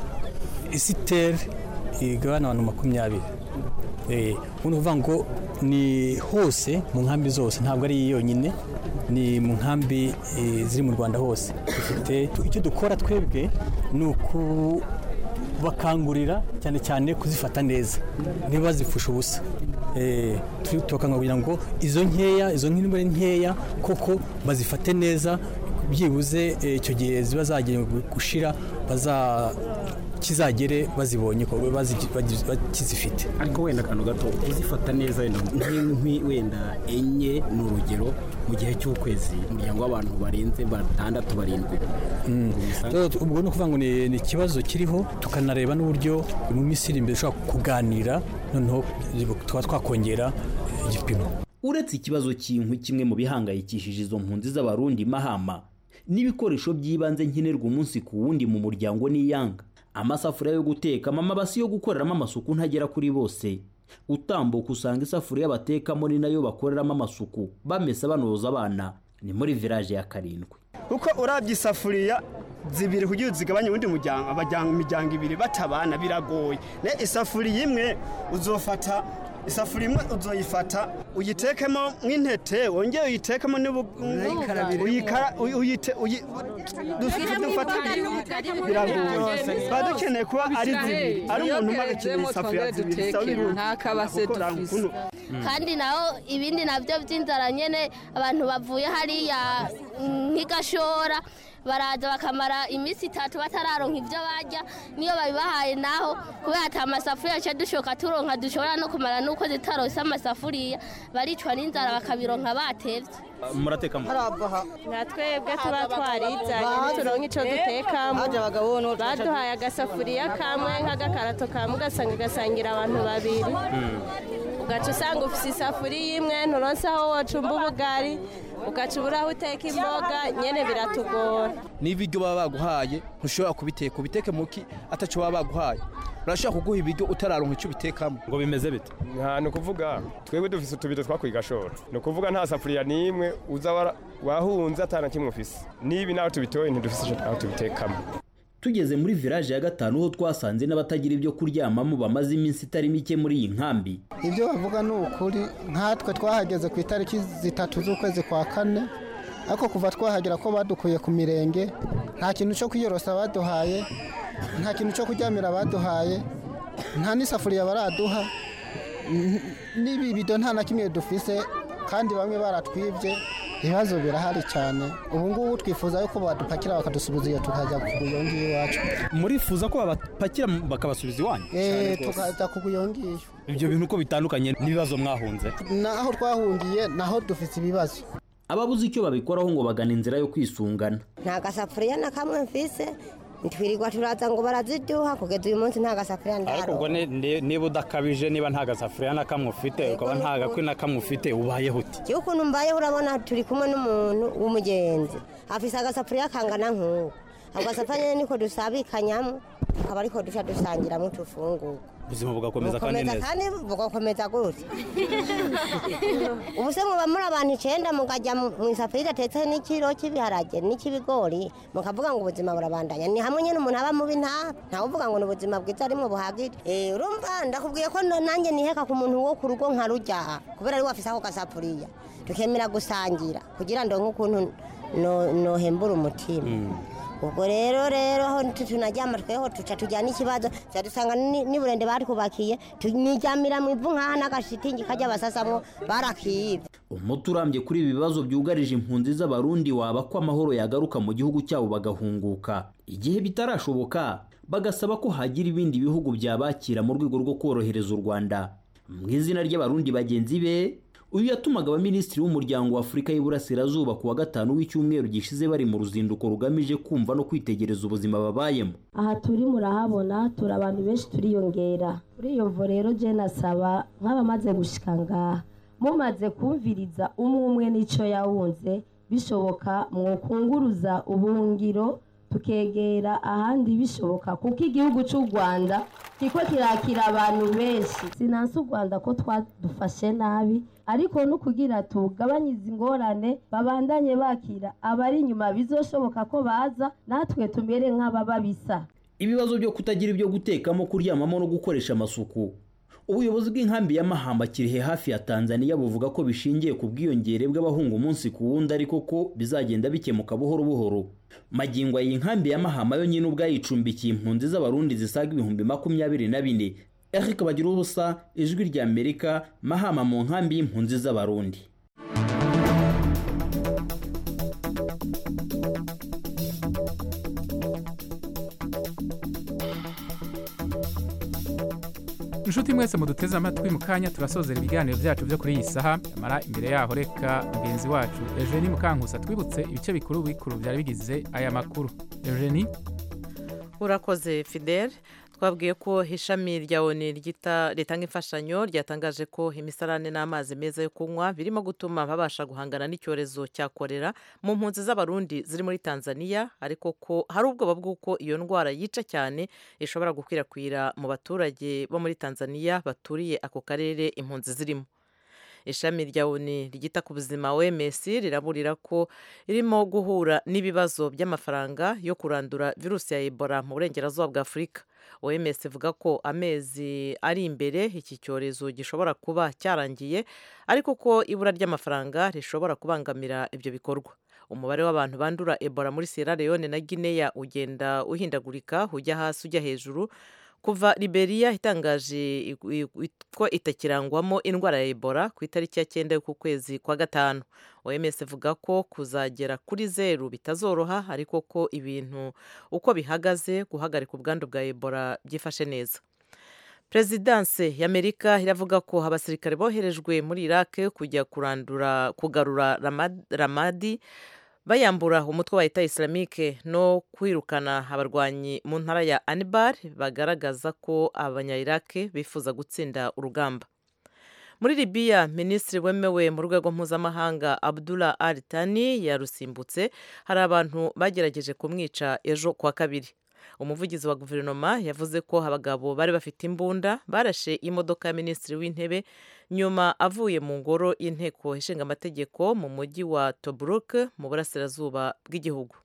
isiteri igabana abantu makumyabiri Eh, ni ukuvuga ngo ni hose mu nkambi zose ntabwo ari iyi yonyine ni mu nkambi eh, ziri mu rwanda hose dufite icyo dukora twebwe ni ukubakangurira cyane cyane kuzifata neza ntibazipfushe ubusa Eh, tu- tubakangurira ngo izo nkeya izo nk'imwe ari nkeya koko bazifate neza byibuze eh, icyo gihe ziba zagenewe gushira baza kizagere bazibonye ko bazi- bagi- bakizifite ariko wenda akantu gato uzifata neza wenda nk'inkwi wenda enye ni urugero mu gihe cy'ukwezi umuryango w'abantu barenze batandatu barindwi Rero ubwo ni ukuvuga ngo ni ni ikibazo kiriho tukanareba n'uburyo mu minsi iri imbere dushobora kuganira noneho tukaba twakongera igipimo uretse ikibazo cy'inkwi kimwe mu bihangayikishije izo mpunzi z'abarundi mahama n'ibikoresho by'ibanze nkenerwa umunsi ku wundi mu muryango n'iyanga amasafuriya yo gutekamo amabasi yo gukoreramo amasuku ntagera kuri bose utambuka usanga isafuriya batekamo ni nayo bakoreramo amasuku bamesa banoza abana ni muri village ya karindwi kuko urabye isafuriya zibiri kugira uzigabanye uwundi muryango abajyanga imiryango ibiri batabana biragoye ne isafuriya imwe uzofata isafuriya imwe uzoyifata uyitekemo nk'intete wongere uyitekemo n'ubu uyikara uyi- uyite uyi- dufite dufata biragoye tuba dukeneye kuba ari zibiri ari umuntu umwe agakeneye isafuriya zibiri bisaba birundi nta kabase gukora dufise ukuntu kandi naho ibindi nabyo by'inzara nyine abantu bavuye hariya mm, nk'igashora baraza bakamara iminsi itatu batararonka ibyo barya niyo babibahaye naho kubera ati amasafuriya aca dushoka turonka dushobora no kumara nuko zitarose amasafuriya baricwa n'inzara bakabironka batevye murateka nka twebwe tuba twarizanye ntituronke icyo dutekamo baduhaye agasafuriya kamwe nk'agakarato kamwe ugasanga gasangira abantu babiri ugaca usanga ufite isafuriya imwe nturonse aho wocumba ubugari ugaca ubura aho uteka imboga nyine biratugora n'ibiryo baba baguhaye ntushobora kubiteka ubiteke muki atacyo baba baguhaye urashobora kuguha ibiryo utararonka icyo ubitekamo ngo bimeze bite nta ni ukuvuga twebwe dufise utubido twakuye igashora ni ukuvuga nta safuriya n'imwe uza wara- wahunze atana kimwe ufise nibi naho tubitoye ntidufise icyo aho tubitekamo tugeze muri village ya gatanu ho twasanze n'abatagira ibyo kuryamamo bamaze iminsi itari mike muri iyi nkambi ibyo bavuga ni ukuri nkatwe twahageze ku itariki zitatu z'ukwezi kwa kane ariko kuva twahagera ko badukuye ku mirenge nta kintu cyo kwiyorosa baduhaye nta kintu cyo kuryamira baduhaye nta n'isafuriya baraduha n- n'ibibido nta na kimwe dufise kandi bamwe baratwibye ibibazo birahari cyane ubu ngubu twifuza yuko badupakira bakadusubiza iyo tukajya kugura iyo ngiyo iwacu murifuza ko babapakira bakabasubiza iwanyu Eh, tukajya kugura iyo ngiyo ibyo bintu uko bitandukanye n'ibibazo mwahunze naho twahungiye naho dufite ibibazo ababuze icyo babikoraho ngo bagana inzira yo kwisungana nta gasafuriya na kamwe mfise twirirwa turaza ngo baraziduha kugeza uyu munsi nta gasafuriya ariko ubwo ndaro ni- ni- niba udakabije niba nta gasafuriya na kamwe ufite ukaba nta gakwi na kamwe ufite ubayeho uti iyo ukuntu mbayeho urabona turi kumwe n'umuntu w'umugenzi afise agasafuriya kangana nk'uko ako gasafuriya nyine niko dusabikanyamo akaba ariko duca dusangiramo utufungurwa ubuzima bugakomeza kandi bukomeza neza kandi bugakomeza gute ubu se muba muri abantu icenda mukajya mu mu isafuriya idatetse n'ikiro cy'ibiharage n'icy'ibigori mukavuga ngo ubuzima burabandanya ni hamwe nyine umuntu aba mubi nta ntawe uvuga ngo ni ubuzima bwiza arimwo buhagije Eh, urumva ndakubwiye ko no- nanjye niheka ku muntu wo ku rugo nkarujya kubera ari wafise ako gasafuriya tukemera gusangira kugira ngo nk'ukuntu no- nohembura umutima ubwo rero rero aho tu- tunaryama tweho tuca tujyana ikibazo tuca dusanga ni- n'iburende batwubakiye tuniryamira mu ivu nk'aha n'agashitingi kajya basasamwo barakibye umuti urambye kuri ibi bibazo byugarije impunzi z'abarundi waba ko amahoro yagaruka mu gihugu cyabo bagahunguka igihe bitarashoboka bagasaba ko hagira ibindi bihugu byabakira mu rwego rwo korohereza u rwanda mu izina ry'abarundi bagenzi be uyu yatumaga abaminisitiri b'umuryango wa afurika y'iburasirazuba ku wa gatanu w'icyumweru gishize bari mu ruzinduko rugamije kumva no kwitegereza ubuzima babayemo aha turi murahabona turi abantu benshi turiyongera kuri iyo mvo rero je nasaba nk'abamaze gushika ngaha mumaze kumviriza umwe umwe n'ico yawunze bishoboka mwokunguruza ubuhungiro tukegera ahandi bishoboka kuko igihugu cy'u rwanda kiko kirakira abantu benshi sinansi u rwanda ko twadufashe nabi ariko no kugira tugabanye izi ngorane babandanye bakira abari inyuma bizoshoboka ko baza natwe tumere nk'ababa bisa ibibazo byo kutagira ibyo gutekamo kuryamamo no gukoresha amasuku ubuyobozi bw'inkambi ya mahamba kirihe hafi ya tanzania buvuga ko bishingiye ku bwiyongere bw'abahunga umunsi ku wundi ariko ko bizagenda bikemuka buhoro buhoro magingo iyi nkambi ya mahama yo nyine ubwayo icumbikiye impunzi z'abarundi zisaga ibihumbi makumyabiri na bine eric bagira ubusa ijwi rya amerika mahama mu nkambi y'impunzi z'abarundi inshuti mwese muduteze amatwi mu kanya turasozera ibiganiro byacu byo kuri iyi saha amara imbere yaho reka mugenzi wacu eugenie mukankusa twibutse ibice bikuru bikuru byari bigize aya makuru eugenie urakoze fidel twabwiye ko ishami rya oni ryita ritanga imfashanyo ryatangaje ko imisarane n'amazi meza yo kunywa birimo gutuma babasha guhangana n'icyorezo cya korera mu mpunzi z'abarundi ziri muri tanzania ariko ko hari ubwoba bw'uko iyo ndwara yica cyane ishobora gukwirakwira mu baturage bo muri tanzania baturiye ako karere impunzi zirimo ishami rya oni ryita ku buzima oms riraburira ko irimo guhura n'ibibazo by'amafaranga yo kurandura virusi ya ebola mu burengerazuba bwa afurika oms ivuga ko amezi ari imbere iki cyorezo gishobora kuba cyarangiye ariko ko ibura ry'amafaranga rishobora kubangamira ibyo bikorwa umubare w'abantu bandura ebola muri sierra leone na guinea ugenda uhindagurika ujya hasi ujya hejuru kuva liberia itangaje ko itakirangwamo indwara ya ebola ku itariki ya cyenda y'uku kwezi kwa gatanu oms ivuga ko kuzagera kuri zeru bitazoroha ariko ko ibintu uko bihagaze guhagarika ubwandu bwa ebola byifashe neza perezidanse y'amerika iravuga ko abasirikare boherejwe muri iraq kujya kurandura kugarura ramadi bayambura umutwe wa leta islamike no kwirukana abarwanyi mu ntara ya anibar bagaragaza ko abanyayirake bifuza gutsinda urugamba muri libiya minisitiri wemewe mu rwego mpuzamahanga abdullah al tani yarusimbutse hari abantu bagerageje kumwica ejo kuwa kabiri umuvugizi wa guverinoma yavuze ko abagabo bari bafite imbunda barashe imodoka ya minisitiri w'intebe nyuma avuye mu ngoro y'inteko ishinga amategeko mu mujyi wa tobruk mu burasirazuba bw'igihugu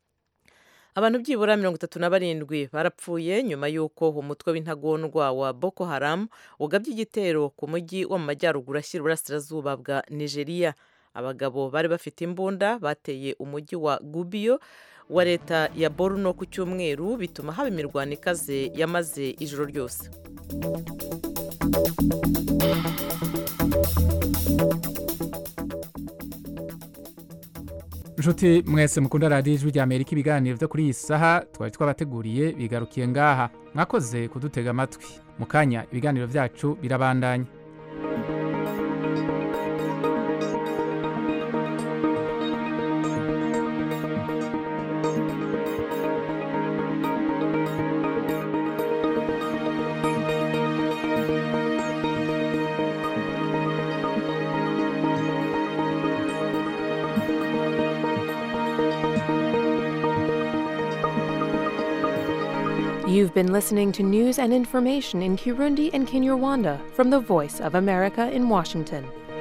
abantu byibura mirongo itatu na barindwi barapfuye nyuma y'uko umutwe w'intagondwa wa boko haram ugabye igitero ku mujyi wo mu majyaruguru ashyira uburasirazuba bwa nigeria abagabo bari bafite imbunda bateye umujyi wa gubiyo wa leta ya boruno ku cyumweru bituma haba imirwano ikaze yamaze ijoro ryose inshuti mwese mukunda radiyo ijwi rya amerika ibiganiro byo kuri iyi saha twari twabateguriye bigarukiye ngaha mwakoze kudutega amatwi mu kanya ibiganiro byacu birabandanya You've been listening to news and information in Kirundi and Kinyarwanda from the Voice of America in Washington.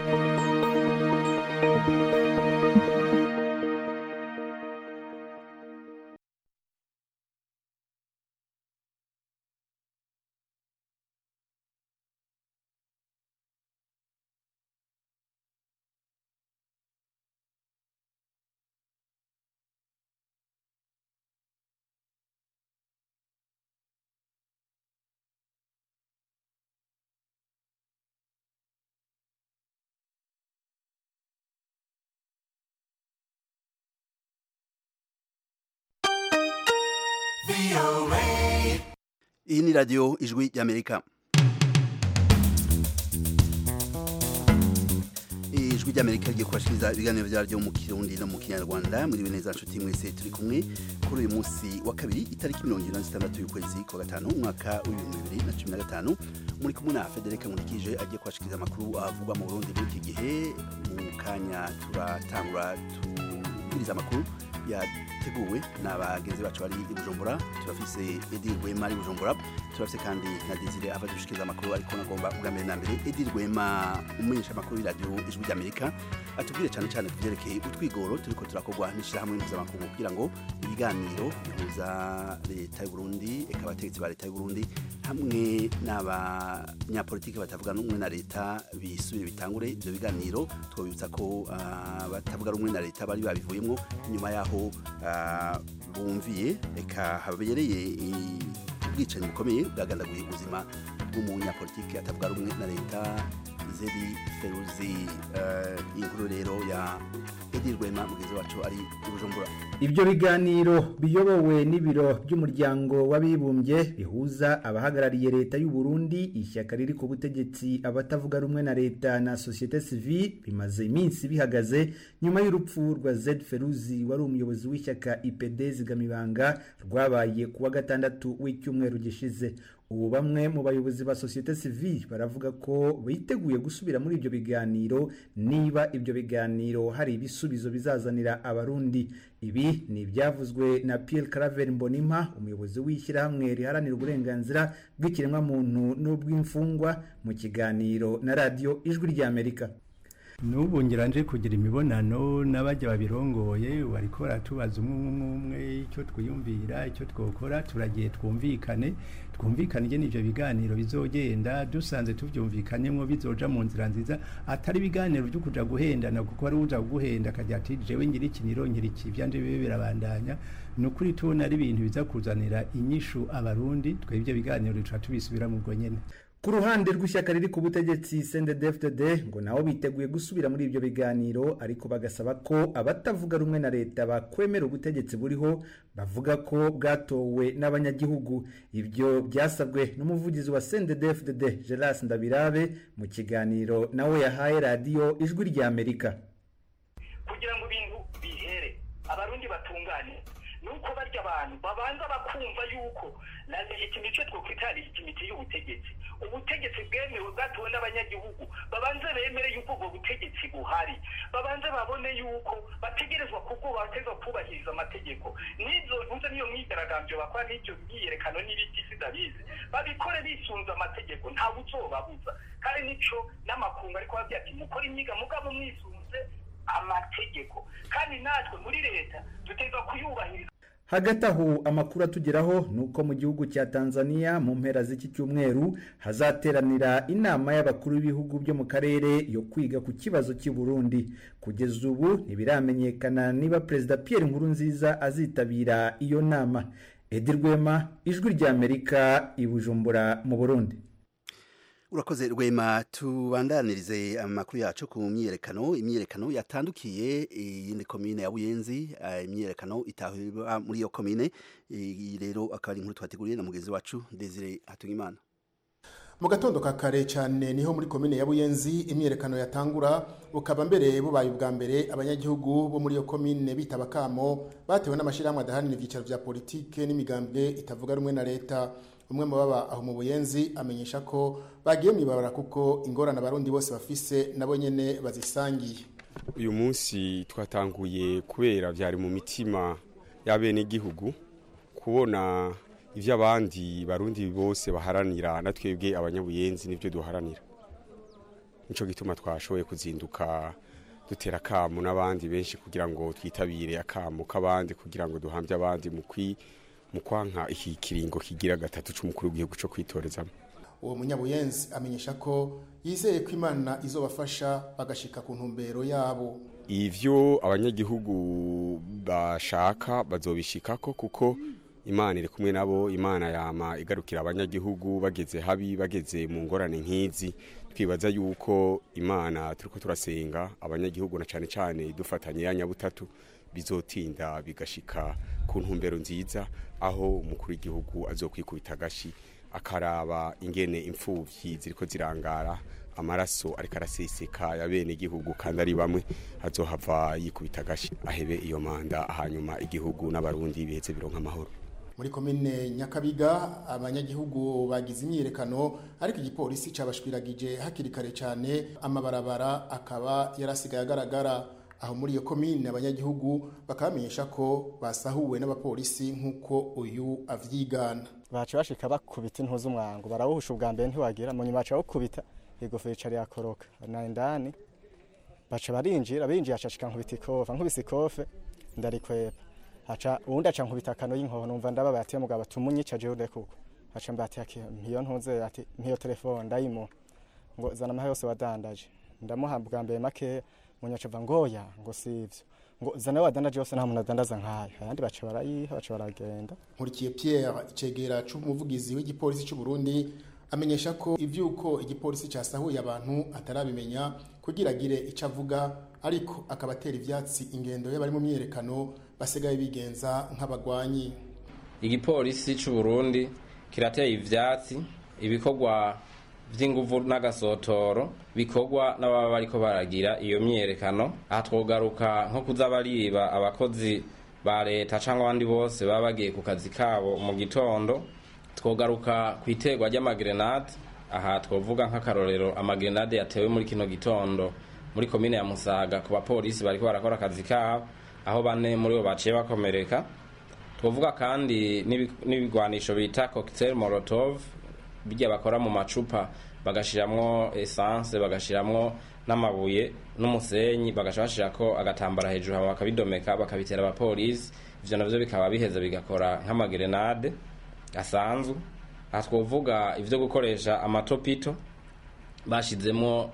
iyi ni radiyo ijwi ry'amerika ijwi ry'amerika rigiye kubashiriza ibiganiro byaryo mu kirundi no mu kinyarwanda muri neza nshuti mwese turi kumwe kuri uyu munsi wa kabiri itariki mirongo irindwi na zitandatu y'ukwezi kwa gatanu umwaka w'ibihumbi bibiri na cumi na gatanu muri kumwe na federike nkurikije agiye kubashikiriza amakuru avugwa mu burundi muri iki gihe mu kanya turatangura tubwiriza amakuru yateguwe na bagenzi bacu bari i bujumbura turafise edi rwema ari bujumbura turafise kandi na desire ava dushikiriza amakuru ariko nagomba ubwa mbere na mbere edi rwema umenyesha amakuru y'iradiyo ijwi ry'amerika atubwire cyane cyane ku byerekeye utwigoro turiko turakorwa n'ishyirahamwe mpuzamakungu kugira ngo ibiganiro bihuza leta y'u Burundi eka abategetsi ba leta y'u Burundi hamwe n'abanyapolitiki batavuga rumwe na leta bisubire bitangure ibyo biganiro twabibutsa ko uh, batavuga rumwe na leta bari babivuyemo nyuma yaho uh, bumviye eka habereye ubwicanyi bukomeye bwagandaguye ubuzima bw'umunyapolitiki atavuga rumwe na leta zedi feruzi uh, inkuru rero ya edi rwema mugenzi wacu ari i bujumbura ibyo biganiro biyobowe n'ibiro by'umuryango w'abibumbye bihuza abahagarariye leta y'u Burundi ishyaka riri ku butegetsi abatavuga rumwe na leta na societe civile bimaze iminsi bihagaze nyuma y'urupfu rwa Zed Feruzi wari umuyobozi w'ishyaka IPD zigamibanga rwabaye kuwa gatandatu w'icyumweru gishize ubu bamwe mu bayobozi ba societe civile baravuga ko biteguye gusubira muri ibyo biganiro niba ibyo biganiro hari ibisubizo bizazanira abarundi ibi ni ibyavuzwe na Pierre Claver Mbonimpa umuyobozi w'ishyirahamwe riharanira uburenganzira bw'ikiremwamuntu n'ubw'imfungwa mu kiganiro na radiyo ijwi ry'Amerika n'ubu nje kugira imibonano n'abajya babirongoye bariko baratubaza umwe umwe umwe icyo twiyumvira icyo twokora turagiye twumvikane twumvikane ingene ivyo biganiro bizogenda dusanze tuvyumvikanyemwo bizoja mu nzira nziza atari ibiganiro vyo kuja guhendana kuko ari uja guhenda akagira ati jewe ngira iki nirongera iki ivyanje bibe birabandanya ni ukuri tubona ari ibintu biza kuzanira inyishu abarundi twebwe ivyo biganiro duca tubisubira mu bwo nyene ku ruhande rw'ishyaka riri ku butegetsi CNDD-FDD ngo nabo biteguye gusubira muri ibyo biganiro ariko bagasaba ko abatavuga rumwe na leta bakwemera ubutegetsi buriho bavuga ko bwatowe n'abanyagihugu ibyo byasabwe n'umuvugizi wa CNDD-FDD Geras Ndabirabe mu kiganiro nawe yahaye radiyo ijwi ry'Amerika kugira ngo ibintu bihere abarundi batungane nuko barya abantu babanza bakumva yuko na legitimite twokwita legitimite y'ubutegetsi ubutegetsi bwemewe bwatowe n'abanyagihugu babanze bemere yuko ubwo butegetsi buhari babanze babone yuko bategerezwa kubwo bategerezwa kubahiriza amategeko n'izo ntuze niyo myigaragambyo bakora n'ibyo myiyerekano n'ibiti sidabizi babikore bisunze amategeko ntawe uzobabuza kandi nico n'amakungu ariko babwira ati mukore imyiga mugabo mwisunze amategeko kandi natwe muri leta dutegerezwa kuyubahiriza hagati aho amakuru atugeraho ni uko mu gihugu cya tanzania mu mpera z'iki cyumweru hazateranira inama y'abakuru b'ibihugu byo mu karere yo kwiga ku kibazo cy'i burundi kugeza ubu ntibiramenyekana niba perezida pierre nkurunziza azitabira iyo nama edi rwema ijwi ry'amerika i bujumbura mu burundi urakoze rwema tubandanirize amakuru yacu ku myiyerekano imyiyerekano yatandukiye iyindi komine ya buyenzi imyiyerekano itahurwa muri iyo komine iyi rero akaba ari inkuru twateguriye na mugenzi wacu desire hatungimana mu gatondo ka kare cyane niho muri komine ya buyenzi imyiyerekano yatangura bukaba mbere bubaye ubwa mbere abanyagihugu bo muri iyo komine bitaba kamo batewe n'amashyirahamwe adahanira ibyicaro bya politike n'imigambwe itavuga rumwe na leta umwe mu baba aho mu buyenzi amenyesha ko bagiye mu ibabara kuko ingorane abarundi bose bafise nabo nyene bazisangiye uyu munsi twatanguye kubera byari mu mitima y'abenegihugu kubona ivyo abandi barundi bose baharanira na twebwe abanyabuyenzi nivyo duharanira nico gituma twashoboye kuzinduka dutera akamu n'abandi benshi kugira ngo twitabire akamu k'abandi kugira ngo duhambye abandi mu kwi mu kwanka iki kiringo kigira gatatu c'umukuru w'igihugu co kwitorezamo uwo munyabuyenzi amenyesha ko yizeye ko imana izobafasha bagashika ku ntumbero yabo ivyo abanyagihugu bashaka bazobishikako kuko imana iri kumwe nabo imana yama igarukira abanyagihugu bageze habi bageze mu ngorane nk'izi twibaza yuko imana turiko turasenga abanyagihugu na cane cane dufatanye ya nyabutatu bizotinda bigashika ku ntumbero nziza aho umukuru w'igihugu azokwikubita agashi akaraba ingene imfuvyi ziriko zirangara amaraso ariko araseseka ya bene igihugu kandi ari bamwe azohava yikubita agashi ahebe iyo manda hanyuma igihugu n'abarundi biheze bironka amahoro muri komine nyakabiga abanyagihugu bagize imyiyerekano ariko igipolisi cabashwiragije hakiri kare cyane amabarabara akaba yarasigaye agaragara aho muri iyo komine abanyagihugu bakamenyesha ko basahuwe n'abapolisi nk'uko uyu avyigana baca bashika bakubita intuzi umwango barawuhusha ubwa mbere ntiwagira mu nyuma baca bawukubita igofero icara yakoroka na indani baca barinjira binjiye acashika nkubita ikofa nkubise ikofe ndarikwepa haca uwundi aca nkubita akano y'inkoho numva ndababaye ati mugabo tumunyica jewe urekuko haca mbati ati mpiyo ntuze ati mpiyo telefone ndayimuha ngo zana amahe yose wadandaje ndamuha bwa mbere makeya munyaca ava ngoya ngo sivyo ngo zana wadandaje yose nta muntu adandaza nkayo ayandi baca barayiha baca baragenda nkurikiye Pierre icegera c'umuvugizi w'igipolisi c'u Burundi amenyesha ko ivyuko igipolisi casahuye abantu atarabimenya kugira agire ico avuga ariko akabatera ivyatsi ingendo y'abari mu myerekano basigaye bigenza nk'abagwanyi igipolisi c'u Burundi kirateye ivyatsi ibikorwa vy'inguvu n'agasotoro bikorwa n'ababa bariko baragira iyo myerekano aha twogaruka nko kuza bariba abakozi ba leta cyangwa abandi bose baba bagiye ku kazi kabo mu gitondo twogaruka ku iterwa ry'amagrenade aha twovuga nk'akarorero amagrenade yatewe muri kino gitondo muri komine ya musaga ku bapolisi bariko barakora akazi kabo aho bane muri bo baciye bakomereka twovuga kandi n'ibigwanisho bita cocktail molotov bijya bakora mu macupa bagashiramwo essence bagashiramwo n'amabuye n'umusenyi bagaca bashirako agatambara hejuru hama bakabidomeka bakabitera abapolisi ivyo navyo bikaba biheza bigakora nk'amagrenade asanzwe aha twovuga ivyo gukoresha amatopito bashizemo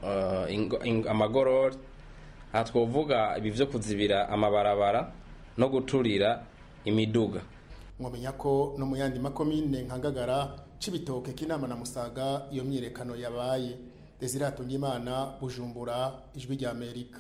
uh, amagorori aha twovuga ibi vyo kuzibira amabarabara no guturira imiduga mwamenya ko no mu yandi makomine nka ngagara cibitoke kinama na musaga iyo myirekano yabaye Desire Imana Bujumbura ijwi rya Amerika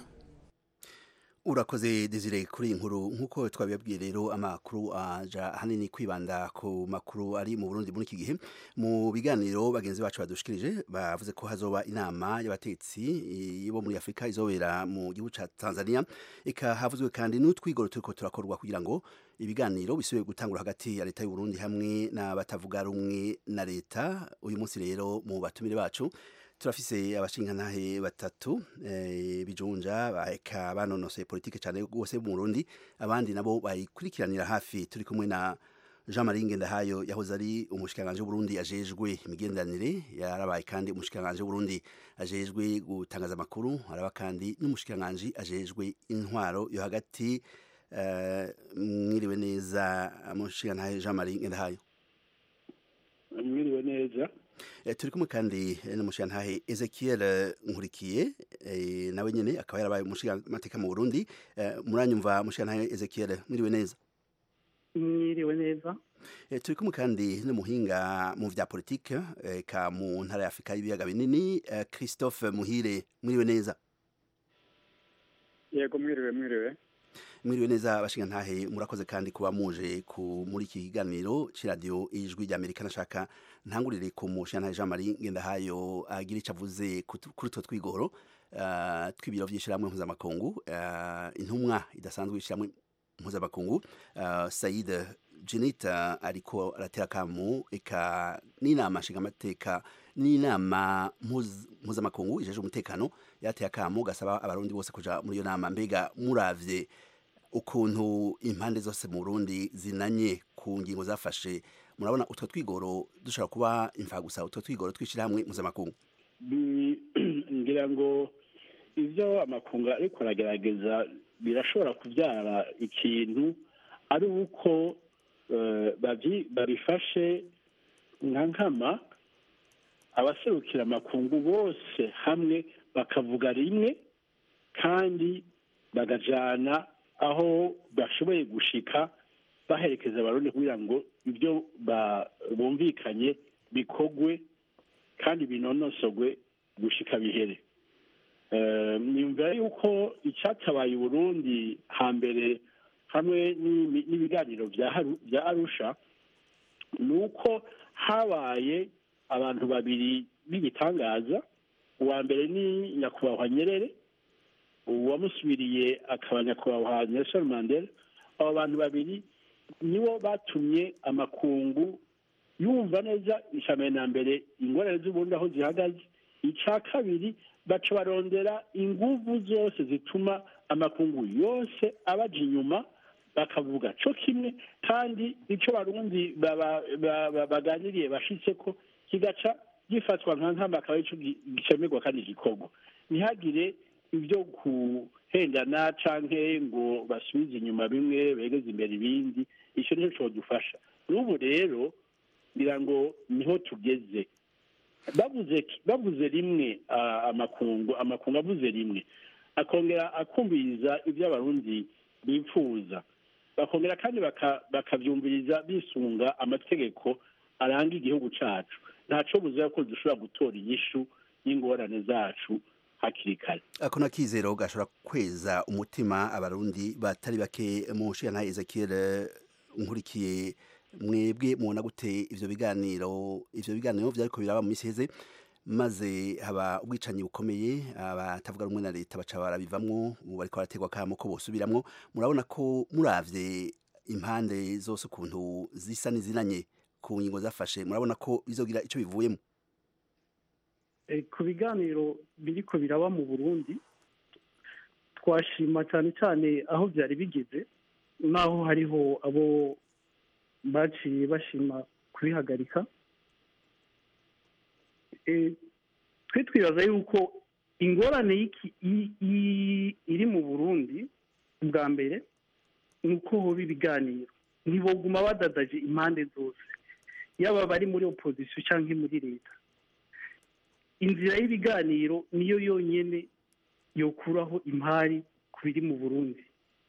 urakoze desire kuri iyi nkuru nk'uko twabibabwiye rero amakuru aja hanini kwibanda ku makuru ari mu burundi muri iki gihe mu biganiro bagenzi bacu badushikirije bavuze ko hazoba inama y'abatetsi bo muri afurika izobera mu gihugu cya tanzania eka havuzwe kandi n'utwigoro turiko turakorwa kugira ngo ibiganiro bisubire gutangura hagati ya leta y'uburundi hamwe n'abatavuga rumwe na leta uyu munsi rero mu batumire bacu turafise abashingantahe batatu e, bijunja baheka banonosoye politike cyane rwose mu Burundi abandi nabo bayikurikiranira hafi turi kumwe na Jean Marie Ngendahayo yahoze ari umushikiranganje w'Uburundi ajejwe imigenderanire yarabaye kandi umushikiranganje w'Uburundi ajejwe gutangaza amakuru araba kandi n'umushikiranganje ajejwe intwaro yo hagati uh, mwiriwe neza umushikirantahe Jean Marie Ngendahayo mwiriwe neza turi kumwe kandi n'umushirantahe Ezekiel Nkurikiye nawe nyene akaba yarabaye umushirantamateka mu Burundi muranyumva mushirantahe Ezekiel mwiriwe neza mwiriwe neza turi kumwe kandi n'umuhinga mu vya politike ka mu ntara ya Afrika y'ibiyaga binini Christophe Muhire mwiriwe neza yego mwiriwe mwiriwe mwiriwe neza abashingantahe murakoze kandi kuba muje ku muri iki kiganiro c'iradiyo ijwi rya Amerika nashaka ntangurire ku mushingantahe Jean Marie Ngendahayo agira ico avuze kuri utwo twigoro uh, tw'ibiro vy'ishirahamwe mpuzamakungu uh, intumwa idasanzwe y'ishirahamwe mpuzamakungu uh, Said Jenita ariko aratera kamu eka n'inama nshingamateka n'inama mpuzamakungu ijeje umutekano yateye akamu gasaba abarundi bose kuja muri iyo nama mbega muravye ukuntu impande zose mu Burundi zinanye ku ngingo zafashe murabona utwo twigoro dushobora kuba imfagusa utwo twigoro tw'ishyirahamwe mpuzamakungu ngira ngo ibyo amakungu ariko aragerageza birashobora kubyara ikintu ari uko babifashe nka nkama abaserukira amakungu bose hamwe bakavuga rimwe kandi bagajyana aho bashoboye gushika baherekeza abarundi kugira ngo ibyo bumvikanye bikogwe kandi binonosogwe gushika bihere nyumvira yuko icyatabaye uburundi hambere hamwe n'ibiganiro bya arusha ni uko habaye abantu babiri b'igitangaza uwa mbere ni nyakubahwa nyerere uwamusubiriye akaba nyakubahwa nelson mandela abo bantu babiri nibo batumye amakungu yumva neza ishame na mbere ingorane z'ubundi aho zihagaze icya kabiri baca barondera inguvu zose zituma amakungu yose abaja inyuma bakavuga cyo kimwe kandi icyo barundi baganiriye bashitse ko kigaca gifatwa nka nkama akaba aricyo gicemerwa kandi gikorwa ntihagire ibyo kuhendana canke ngo basubize inyuma bimwe begeze imbere ibindi icyo nicyo cyodufasha n'ubu rero ngira ngo niho tugeze bavuze bavuze rimwe amakungu amakungu avuze rimwe akongera akumviriza ibyo abarundi bifuza bakongera kandi bakabyumviriza bisunga amategeko aranga igihugu cyacu ntacyo buze ko dushobora gutora inyishu y'ingorane zacu hakiri kare ako nakizero gashobora kweza umutima abarundi batari bake mu nshingano Ezekiel nkurikiye mwebwe mubona gute ivyo biganiro ivyo biganiro vyariko biraba mu misi heze maze haba ubwicanyi bukomeye abatavuga rumwe na leta baca barabivamwo ubu bariko barategwa kamo ko bosubiramwo murabona ko muravye impande zose ukuntu zisa n'izinanye ku ngingo zafashe murabona ko bizogira ico bivuyemo ku biganiro biriko biraba mu burundi twashima cyane cyane aho byari bigeze naho hariho abo baciye bashima kubihagarika twe twibaza yuko ingorane iri mu burundi bwa mbere ni uko hoba ibiganiro ntiboguma badadaje impande zose yaba bari muri opozisiyo cyangwa muri leta inzira y'ibiganiro niyo yonyine yokuraho impari ku biri mu burundi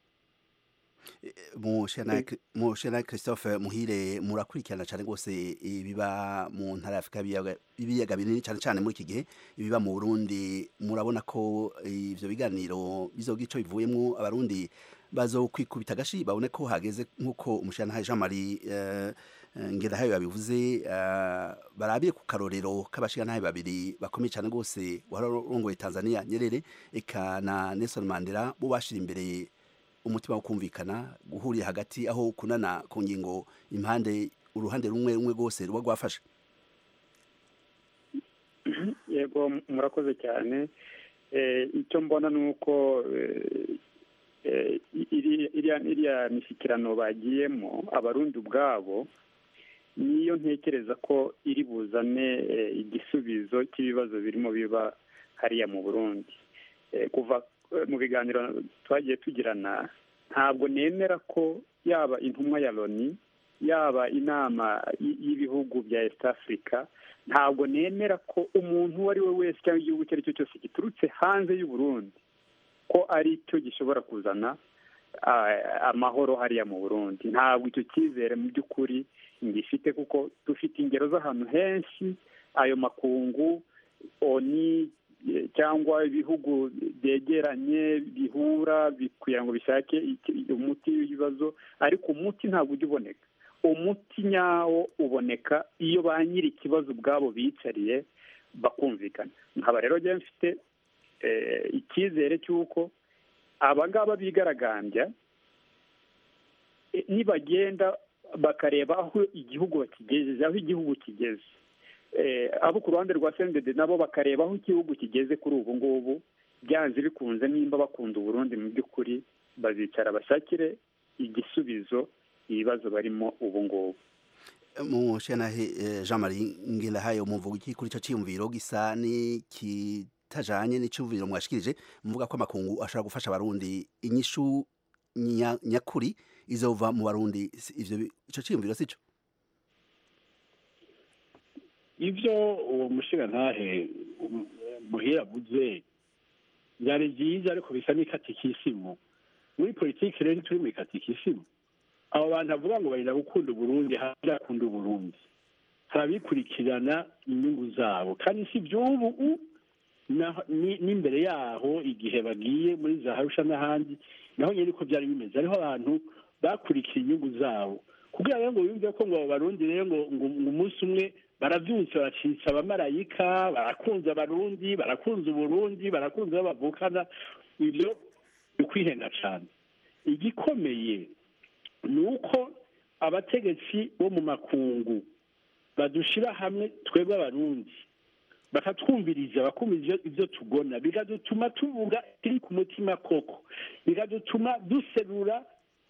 mushena christophe muhire murakurikirana cyane rwose ibiba mu ntara y'afurika ibiyaga binini cyane cyane muri iki gihe ibiba mu burundi murabona ko ibyo biganiro bizoga icyo bivuyemo abarundi bazo kwikubita agashi babone ko hageze nk'uko umushana jean marie ngendahayo yabivuze barabiye ku karorero k'abashingantahe babiri bakomeye cyane rwose warongoye tanzania nyerere eka na nelson mandela bo bashira imbere umutima wo kumvikana guhurira hagati aho kunana ku ngingo impande uruhande rumwe rumwe rwose ruba rwafashe yego murakoze cyane icyo mbona ni uko iriya mishyikirano bagiyemo abarundi ubwabo niyo ntekereza ko iri buzane igisubizo cy'ibibazo birimo biba hariya mu burundi kuva mu biganiro twagiye tugirana ntabwo nemera ko yaba intumwa ya loni yaba inama y'ibihugu bya east africa ntabwo nemera ko umuntu uwo ari we wese cyangwa igihugu icyo ari cyo cyose giturutse hanze y'u Burundi ko ari cyo gishobora kuzana amahoro hariya mu burundi ntabwo icyo cyizere mu by'ukuri ngifite kuko dufite ingero z'ahantu henshi ayo makungu oni cyangwa ibihugu byegeranye bihura kugira ngo bishake umuti w'ibibazo ariko umuti ntabwo ujya uboneka umuti nyawo uboneka iyo ba nyiri ikibazo ubwabo bicariye bakumvikana nkaba rero njyewe mfite icyizere cy'uko abangaba bigaragambya nibagenda bakareba aho igihugu bakigejeje aho igihugu kigeze abo ku ruhande rwa sendede nabo bakareba aho igihugu kigeze kuri ubu ngubu byanze bikunze nimba bakunda uburundi mu by'ukuri bazicara bashakire igisubizo ibibazo barimo ubu ngubu mushanahe eh, Jean Marie Ngendahaye umuvuga iki kuri ico ciyumviro gisa ni kitajanye n'icumviro mwashikirije muvuga ko amakungu ashobora gufasha abarundi inyishu nya- nyakuri izova mu barundi Si- ivyo bi- ico ciyumviro sico ivyo uwo mushirantahe um, muhira avuze byari byiza ariko bisa n'ikatikisimu muri politiki rero turi mu ikatikisimu abo bantu avuga ngo barira gukunda uburundi harakunda uburundi harabikurikirana inyungu zabo kandi si iby'ubu u- na- ni- n'imbere yaho igihe bagiye muri za harusha n'ahandi naho nyine uko byari bimeze hariho abantu bakurikiye inyungu zabo kugira rero ngo yumve ko ngo abo barundi rero ngo ngo ngo umunsi umwe baravyutse bacitse abamarayika barakunze abarundi barakunze uburundi barakunze abo bavukana ivyo ni ukwihenda cane igikomeye ni uko abategetsi bo mu makungu badushira hamwe twebwe abarundi bakatwumviriza bakumviriza ibyo tugona bigadutuma tuvuga kiri ku mutima koko bigadutuma duserura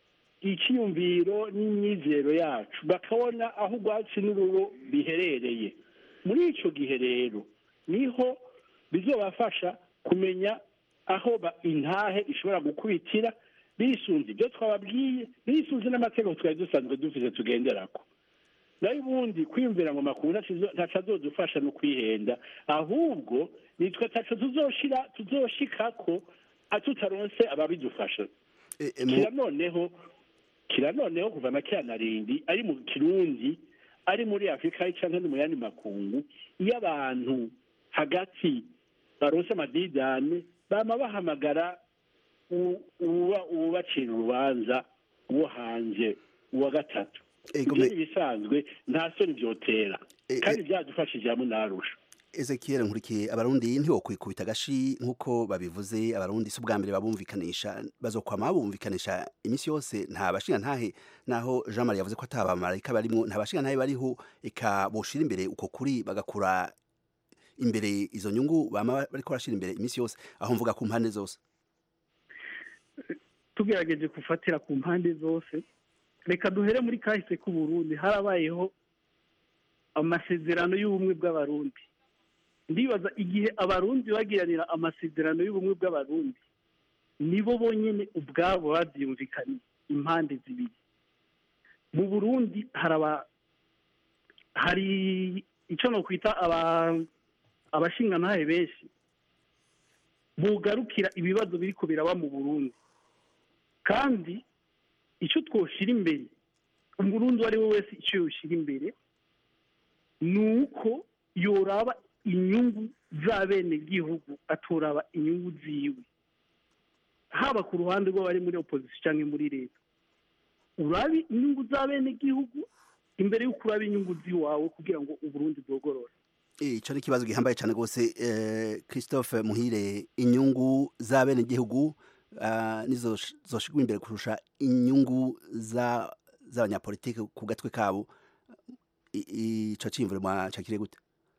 icyiyumviro n'imyizero yacu bakabona aho urwatsi n'ururo biherereye muri icyo gihe rero niho bizobafasha kumenya aho ba- intahe ishobora gukubitira bisunze ibyo twababwiye bisunze n'amategeko twari dusanzwe dufite tugenderako nayo ubundi kwiyumvira ngo makuru ntaco azodufasha no kwihenda ahubwo nitwe taco tuzoshira tuzoshikako tutaronse ababidufasha kira noneho kira noneho kuva na kera na rindi ari mu kirundi ari muri afurika canke no mu yandi makungu iyo abantu hagati baronse amadidane bama bahamagara u- uba ubacira urubanza uwo hanze uwa gatatu ibyo ni ibisanzwe nta soni vyotera kandi vyadufashije hamwe narusha Ezekiel nkurikiye abarundi ntiwokwikubita agashi nkuko babivuze abarundi si ubwa mbere babumvikanisha bazokwama babumvikanisha imisi yose nta bashinga ntahe naho Jean Marie yavuze ko atabamarayika barimwo nta bashinga ntahe bariho eka boshira imbere uko kuri bagakura imbere izo nyungu bama bariko barashira imbere imisi yose aho mvuga ku mpande zose tugerageje gufatira ku mpande zose reka duhere muri kahise k'uburundi harabayeho amasezerano y'ubumwe bw'abarundi ndibaza igihe abarundi bagiranira amasezerano y'ubumwe bw'abarundi nibo bonyine ubwabo babyumvikanye impande zibiri mu burundi haraba hari icyo nokwita aba- abashingantahe benshi bugarukira ibibazo biriko biraba mu burundi kandi icyo twoshira imbere umurundi uwo ari we wese icyo yoshyira imbere ni uko yoraba inyungu z'abenegihugu atoraba inyungu ziwe haba ku ruhande rw'abari muri opozisiyo cyangwa muri leta urabe inyungu z'abenegihugu imbere y'uko uraba inyungu z'iwawe kugira ngo uburundi bwogorore ico ni ikibazo gihambaye cyane rwose eh, Christophe Muhire inyungu z'abenegihugu ah, nizo sh- zoshigwa imbere kurusha inyungu za z'abanyapolitike ku gatwe kabo I- ico cimvure mwacakire gute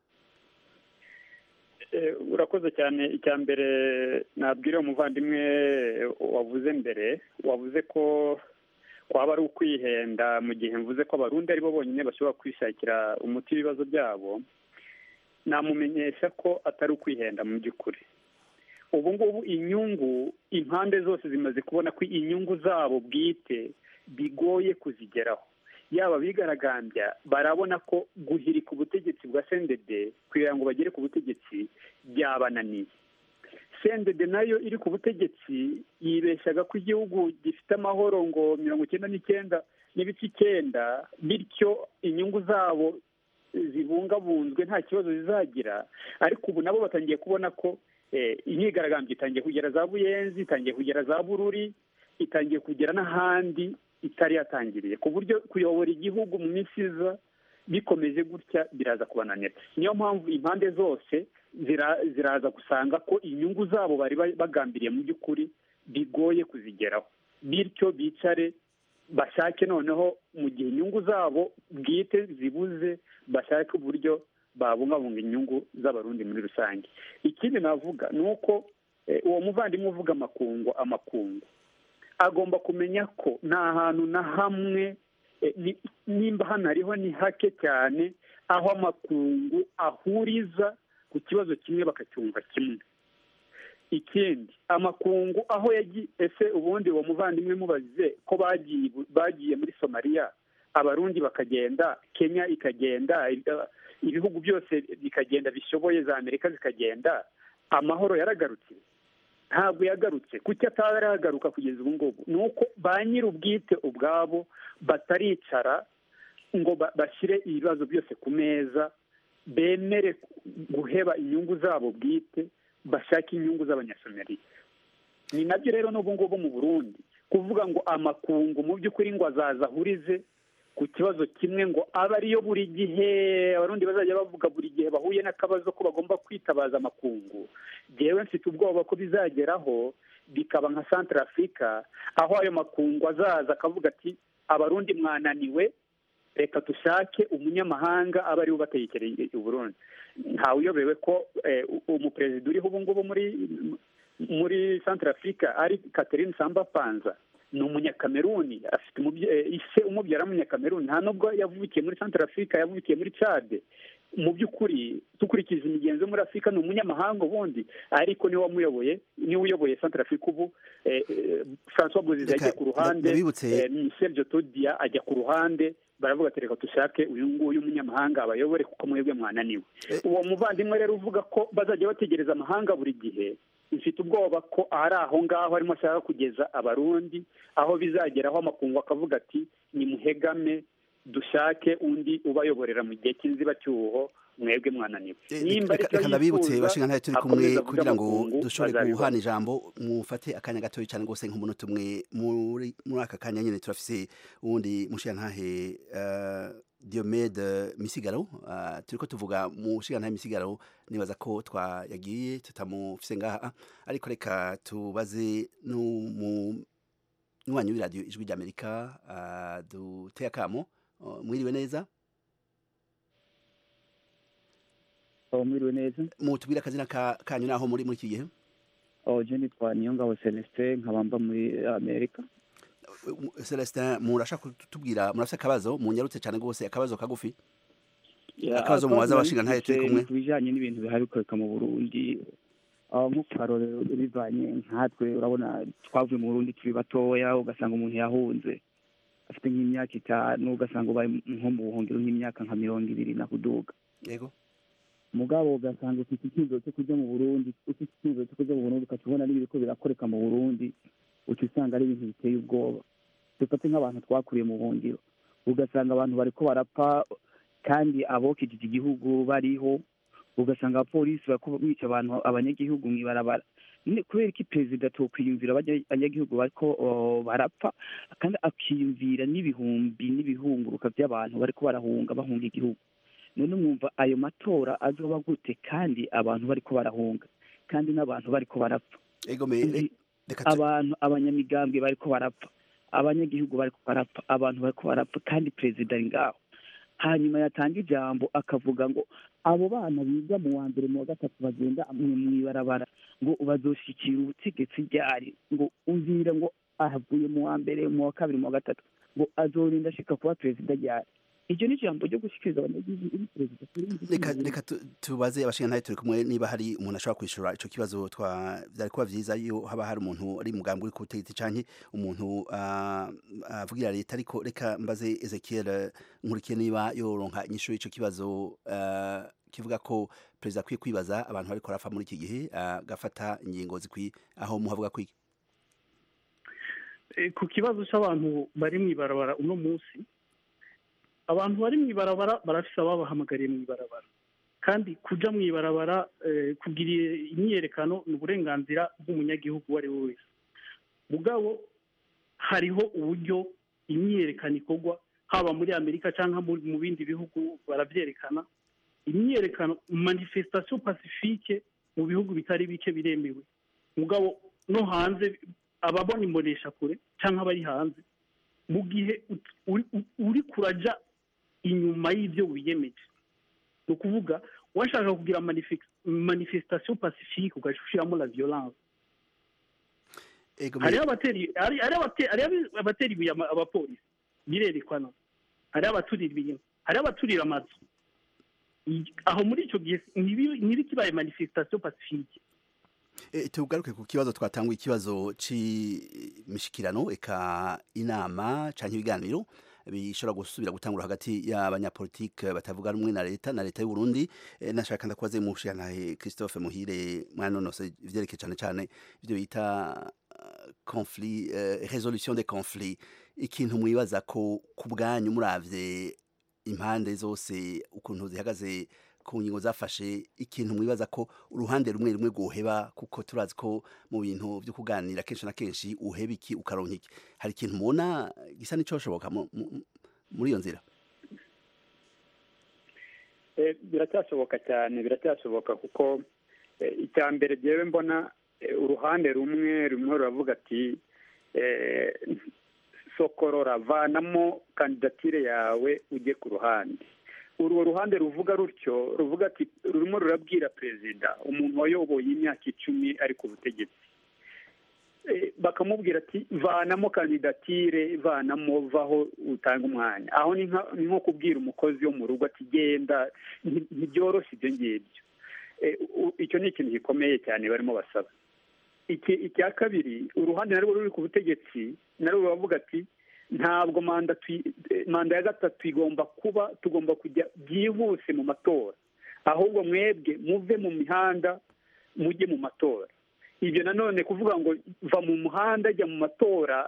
Eh, urakoze cyane icya mbere nabwira umuvandimwe wavuze mbere wavuze ko kwaba ari ukwihenda mu gihe mvuze ko abarundi aribo bonyine bashobora kwishakira umuti w'ibibazo byabo namumenyesha ko atari ukwihenda mu by'ukuri ubu ngubu inyungu impande zose zimaze kubona ko inyungu zabo bwite bigoye kuzigeraho yaba abigaragambya barabona ko guhirika ubutegetsi bwa sendede kugira ngo bagere ku butegetsi byabananiye sendede nayo iri ku butegetsi yibeshyaga ko igihugu gifite amahoro ngo mirongo icyenda n'icyenda n'ibice icyenda bityo inyungu zabo zibungabunzwe nta kibazo zizagira ariko ubu nabo batangiye kubona ko eh, imyigaragambyo itangiye kugera za buyenzi itangiye kugera za bururi itangiye kugera n'ahandi itari yatangiriye ku buryo kuyobora igihugu mu minsi iza bikomeje gutya biraza kubananira niyo mpamvu impande zose zira- ziraza gusanga ko inyungu zabo bari ba- bagambiriye mu by'ukuri bigoye kuzigeraho bityo bicare bashake noneho mu gihe inyungu zabo bwite zibuze bashake uburyo babungabunga inyungu z'abarundi muri rusange ikindi navuga ni uko eh, uwo muvandimwe uvuga amakungu amakungu agomba kumenya ko nta hantu na hamwe Eh, ni- nimba hano hariho ni hake cyane aho amakungu ahuriza ku kibazo kimwe bakacyumva kimwe ikindi amakungu aho yagiye ese ubundi uwo muvandimwe mubaze ko bagiye bagiye muri somaliya abarundi bakagenda kenya ikagenda ibi- ibihugu byose bikagenda bishoboye za amerika zikagenda amahoro yaragarutse ntabwo yagarutse kuki ataragaruka kugeza ubu ngubu ni uko ba nyir'ubwite ubwabo bataricara ngo ba- bashyire ibibazo byose ku meza bemere guheba inyungu zabo bwite bashake inyungu z'abanyasomaliya ni nabyo rero n'ubu ngubu mu burundi kuvuga ngo amakungu mu by'ukuri ngo azaza ahurize ku kibazo kimwe ngo abe ariyo buri gihe abarundi bazajya bavuga buri gihe bahuye n'akabazo ko bagomba kwitabaza amakungu jewe mfite ubwoba ko bizageraho bikaba nka centre africa aho ayo makungu azaza akavuga ati abarundi mwananiwe reka dushake umunyamahanga aba ariwe ubatekereye uburundi ntawe uyobewe ko eh, u- umuperezida uriho ubu ngubu muri muri centre africa ari catherine samba panza ni umunyakameruni afite umubye- eh, ise umubyara w'umunyakameruni nta nubwo yavukiye muri centre africa yavukiye muri cade mu by'ukuri dukurikije imigenzo yo muri afurika ni umunyamahanga ubundi ariko niwe wamuyoboye niwe uyoboye centre africa ubu eh, eh, francois bozize Reka, yagiye ku ruhande ndabibutse- eh, michel jotodia ajya ku ruhande baravuga ati reka dushake uyu nguyu umunyamahanga abayobore kuko mwebwe mwananiwe uwo muvandimwe rero uvuga ko bazajya bategereza amahanga buri gihe mfite ubwoba ko ari aho ngaho arimo ashaka kugeza abarundi aho bizageraho amakungu akavuga ati nimuhegame dushake undi ubayoborera mu gihe cy'inzibacyuho mwebwe mwananiwe nimba reka aricyo reka ndabibutse yifuza, bashinga ntayo turi kumwe akomeza avuge kugira ngo amakungu, dushobore bazabibona. guhana ijambo mufate akanya gatoya cyane rwose nk'umunota umwe muri muri aka kanya nyine turafise uwundi mushigantahe uh, Diomede Misigaro uh, turiko tuvuga mushigantahe Misigaro nibaza ko twayagiye tutamufise ngaha ariko reka tubaze n'umu nywanyi w'iradiyo ijwi ry'Amerika uh, duteye akamo uh, mwiriwe neza mwiriwe neza mutubwire akazina ka- kanyu naho muri muri iki gihe je nitwa niyongabo celestin nkaba mba muri amerika Celestin murashaka kutubwira murafite akabazo munyarutse cyane rwose akabazo kagufi Ya, akabazo mubaza abashinga ntayo turi nifise kumwe ku bijanye n'ibintu bihari bikoreka mu burundi aho nko ku karorero bivanye nkatwe urabona twavuye mu burundi turi batoya ugasanga umuntu yahunze afite nk'imyaka itanu ugasanga ubaye nko mu buhungiro nk'imyaka nka mirongo ibiri na kuduga yego mugabo ugasanga ufite icyizero cyo kujya mu burundi ufite icyizero cyo kujya mu burundi ukaca ubona n'ibiriko birakoreka mu burundi uca usanga ari ibintu biteye ubwoba dufate nk'abantu twakuriye mu buhungiro ugasanga abantu bariko barapfa kandi abokijije igihugu bariho ugasanga abapolisi bariko bica abantu abanyagihugu mw'ibarabara Nyine kubera ko perezida tokwiyumvira abanya- abanyagihugu bariko oh, barapfa kandi akiyumvira n'ibihumbi n'ibihunguruka by'abantu bariko barahunga bahunga igihugu none mwumva ayo matora azoba gute kandi abantu bariko barahunga kandi n'abantu bariko barapfa ego me Uzi, abantu abanyamigambwe bariko barapfa abanyagihugu bariko barapfa abantu bariko barapfa kandi perezida ari ngaho hanyuma yatanga ijambo akavuga ngo abo bana biga mu wa mbere mu wa gatatu bagenda mu- mw'ibarabara ngo bazoshikira ubutegetsi ryari ngo umvira ngo ahavuye mu wa mbere mu wa kabiri mu wa gatatu ngo azorinda ashika kuba perezida ryari iryo ni ijambo ryo gushikiriza abanyagihugu uri perezida reka reka tu- tubaze abashinga ntayo turi kumwe niba hari umuntu ashobora kwishura ico kibazo twa byari kuba vyiza iyo haba hari umuntu ari mugambi uri ku butegetsi canke umuntu ah, avugira leta ariko reka mbaze Ezekiel eh, nkurikiye niba yoronka inyishu y'ico kibazo ah, kivuga ko perezida akwiye kwibaza abantu bariko barapfa muri iki gihe agafata ingingo zikwiye aho muhavuga kwiki Eh, ku kibazo cy'abantu bari mu ibarabara uno munsi abantu bari mu ibarabara barafise ababahamagariye mu ibarabara kandi kuja mu ibarabara eh, kugira imyiyerekano ni uburenganzira bw'umunyagihugu uwo ari we wese mugabo hariho uburyo imyiyerekano ikorwa haba muri amerika cyangwa mu mu bindi bihugu barabyerekana imyiyerekano manifestation pacifique mu bihugu bitari bike biremewe mugabo no hanze ababona imbonesha kure cyangwa abari hanze mu gihe ut- uri- u- uri kuraja inyuma y'ibyo wiyemeje ni ukuvuga washaka kugira manife- manifestation pacifique ugaca ushiramo la violence ego hariho abateri hari- hariho abate- hariho abatera ibuye ama- abapolisi birerekana hariho abaturira ibintu hariho abaturira amazu I- aho muri icyo gihe ntibi- ntibikibaye manifestation pacifique E, tugaruke ku kibazo twatanguye ikibazo c'imishikirano eka inama canke ibiganiro bishobora gusubira gutangura hagati y'abanyapolitike batavuga rumwe na leta na leta y'u Burundi e, nashaka ndakubaze mu mushiyantahe Christophe Muhire mwanonose ivyerekeye cane cane ivyo bita uh, conflit uh, resolution des conflits ikintu mwibaza ko ku bwanyu muravye impande zose ukuntu zihagaze ku ngingo zafashe ikintu mwibaza ko uruhande rumwe rumwe rwoheba kuko turazi ko mu bintu byo kuganira kenshi na kenshi uheba iki ukaronka iki hari ikintu mubona gisa n'icyoshoboka mu- mu- muri iyo nzira Eh, biracyashoboka cyane biracyashoboka kuko eh, icya mbere ryewe mbona eh, uruhande rumwe rumwe ruravuga ati eh, sokorora vanamo kandidatire yawe ujye ku ruhande urwo ruhande ruvuga rutyo ruvuga ati rurimo rurabwira perezida umuntu wayoboye imyaka icumi ari ku butegetsi Eh, bakamubwira ati vanamo kandidatire vanamo vaho utanga umwanya aho ni nka- ni nko kubwira umukozi wo mu rugo ati genda nti- ntibyoroshye ibyo ngibyo Eh, u- icyo ni ikintu gikomeye cyane barimo basaba iki icya kabiri uruhande narwo ruri ku butegetsi narwo ruravuga ati ntabwo manda tui- eh, manda ya gatatu igomba kuba tugomba kujya byihuse mu matora ahubwo mwebwe muve mu mihanda mujye mu matora ibyo nanone kuvuga ngo va mu muhanda ajya mu matora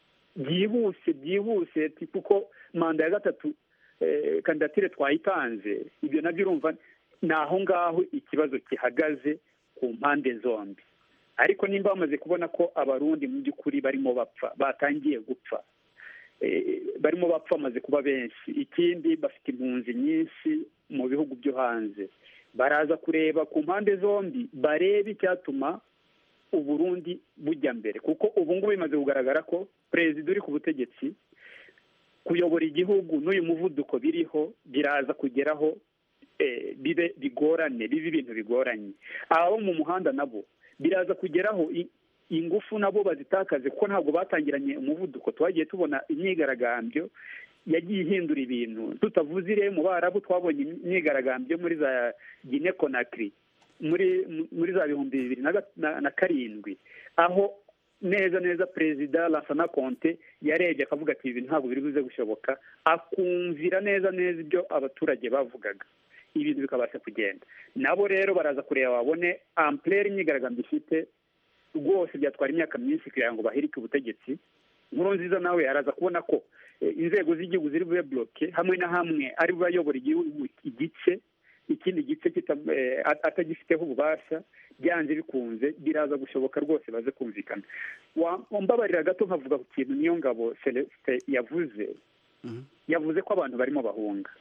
byihuse byihuse ati kuko manda ya gatatu eh, kandidatire twayitanze ibyo nabyo urumva ni aho ngaho ikibazo gihagaze ku mpande zombi ariko nimba bamaze kubona ko abarundi mu by'ukuri barimo bapfa batangiye gupfa eh, barimo bapfa bamaze kuba benshi ikindi bafite impunzi nyinshi mu bihugu byo hanze baraza kureba ku mpande zombi barebe icyatuma uburundi bujya mbere kuko ubu ngubu bimaze kugaragara ko perezida uri ku butegetsi kuyobora igihugu n'uyu muvuduko biriho biraza kugeraho eh, bibe bigorane bibe ibintu bigoranye abo mu muhanda nabo biraza kugeraho i- ingufu nabo bazitakaze kuko ntabwo batangiranye umuvuduko twagiye tubona imyigaragambyo yagiye ihindura ibintu tutavuze ire mu barabu twabonye imyigaragambyo muri za gine konakiri muri muri za bihumbi bibiri na ga- na- na karindwi aho neza neza perezida Lansana Conte yarebye akavuga ati ibi ntabwo biri buze gushoboka akumvira neza neza ibyo abaturage bavugaga ibintu bikabasha kugenda nabo rero baraza kureba babone amplere imyigaragambyo ifite rwose byatwara imyaka myinshi kugira ngo bahirike ubutegetsi nkuru nziza nawe araza kubona ko eh, inzego z'igihugu ziri bube bloke hamwe na hamwe ari bube ayobora igihugu igice ikindi gice kita- eh, at- atagifiteho ububasha byanze bikunze biraza gushoboka rwose baze kumvikana Wa- wambabarira gato nkavuga ku kintu niyo ngabo celestin yavuze yavuze ko abantu barimo bahunga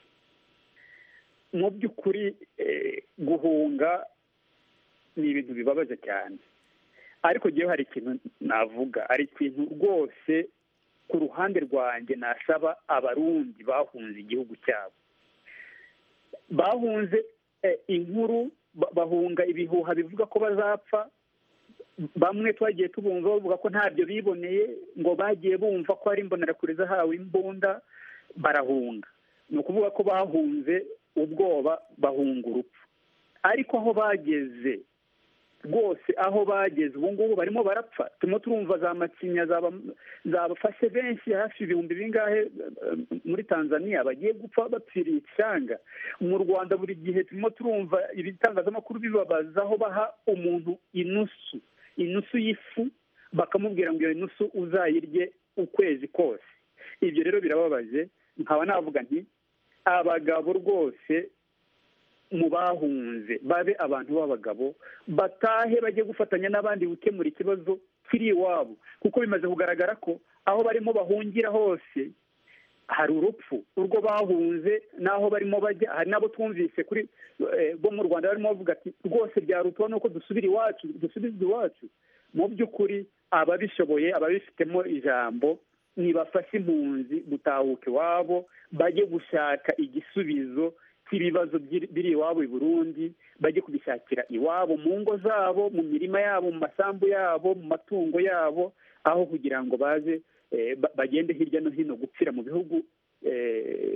mu by'ukuri eh, guhunga ni ibintu bibabaje cyane ariko ngewe hari ikintu navuga hari ikintu rwose ku ruhande rwanjye nasaba abarundi bahunze igihugu cyabo bahunze eh, inkuru ba- bahunga ibihuha bivuga ko bazapfa bamwe twagiye tubumva bavuga ko ntabyo biboneye ngo bagiye bumva ko ari imbonerakure zahawe imbunda barahunga ni ukuvuga ko bahunze ubwoba bahunga urupfu ariko aho bageze rwose aho bageze ubu ngubu barimo barapfa turimo turumva za macinya zaba- zabafashe benshi hafi ibihumbi bingahe eh, muri tanzania bagiye gupfa bapfiriye ishyanga mu rwanda buri gihe turimo turumva ibitangazamakuru bibabaza aho baha umuntu inusu inusu y'ifu bakamubwira ngo iyo nusu uzayirye ukwezi kose ibyo rero birababaje nkaba navuga nti abagabo rwose mu bahunze babe abantu b'abagabo batahe bajye gufatanya n'abandi gukemura ikibazo kiri iwabo kuko bimaze kugaragara ko aho barimo bahungira hose hari urupfu urwo bahunze n'aho barimo bajya hari n'abo twumvise kuri eh, bo mu rwanda barimo bavuga ati rwose byarutuba nuko dusubira iwacu dusubizwa iwacu mu by'ukuri ababishoboye ababifitemo ijambo nibafashe impunzi gutahuka iwabo bajye gushaka igisubizo cy'ibibazo byiri- biri iwabo i burundi bajye kubishakira iwabo mu ngo zabo mu mirima yabo mu masambu yabo mu matungo yabo aho kugira ngo baze eh, ba- bagende hirya no hino gupfira mu bihugu eh,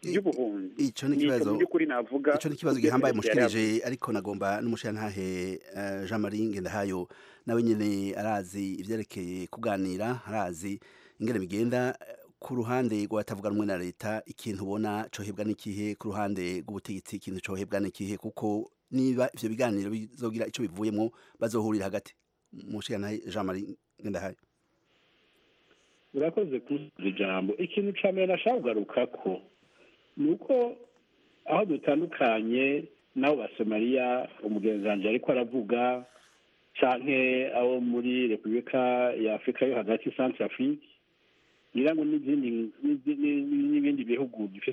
by'ubuhunzi ico ni Ni ikibazo mu by'ukuri navuga ico ni ikibazo kubyo gihambaye Felix yari mushikirije ariko nagomba n'umushirantahe eh, Jean Marie Ngendahayo nawe nyene arazi ivyerekeye kuganira arazi ingene bigenda eh, ku ruhande rw'abatavuga rumwe na leta ikintu ubona cohebwa n'ikihe ku ruhande rw'ubutegetsi ikintu cohebwa n'ikihe kuko niba ivyo biganiro bizogira ico bivuyemwo bazohurira hagati mushikiranahe Jean Marie Ngendahayo urakoze kuzuza ijambo ikintu ca mbere nashaka kugaruka ko ni uko aho dutandukanye n'abo basomaliya umugenzi wanje ariko aravuga canke abo muri repubulika ya afurika yo hagati centre afrique ngira ngo n'izindi n'izindi- n'ibindi bihugu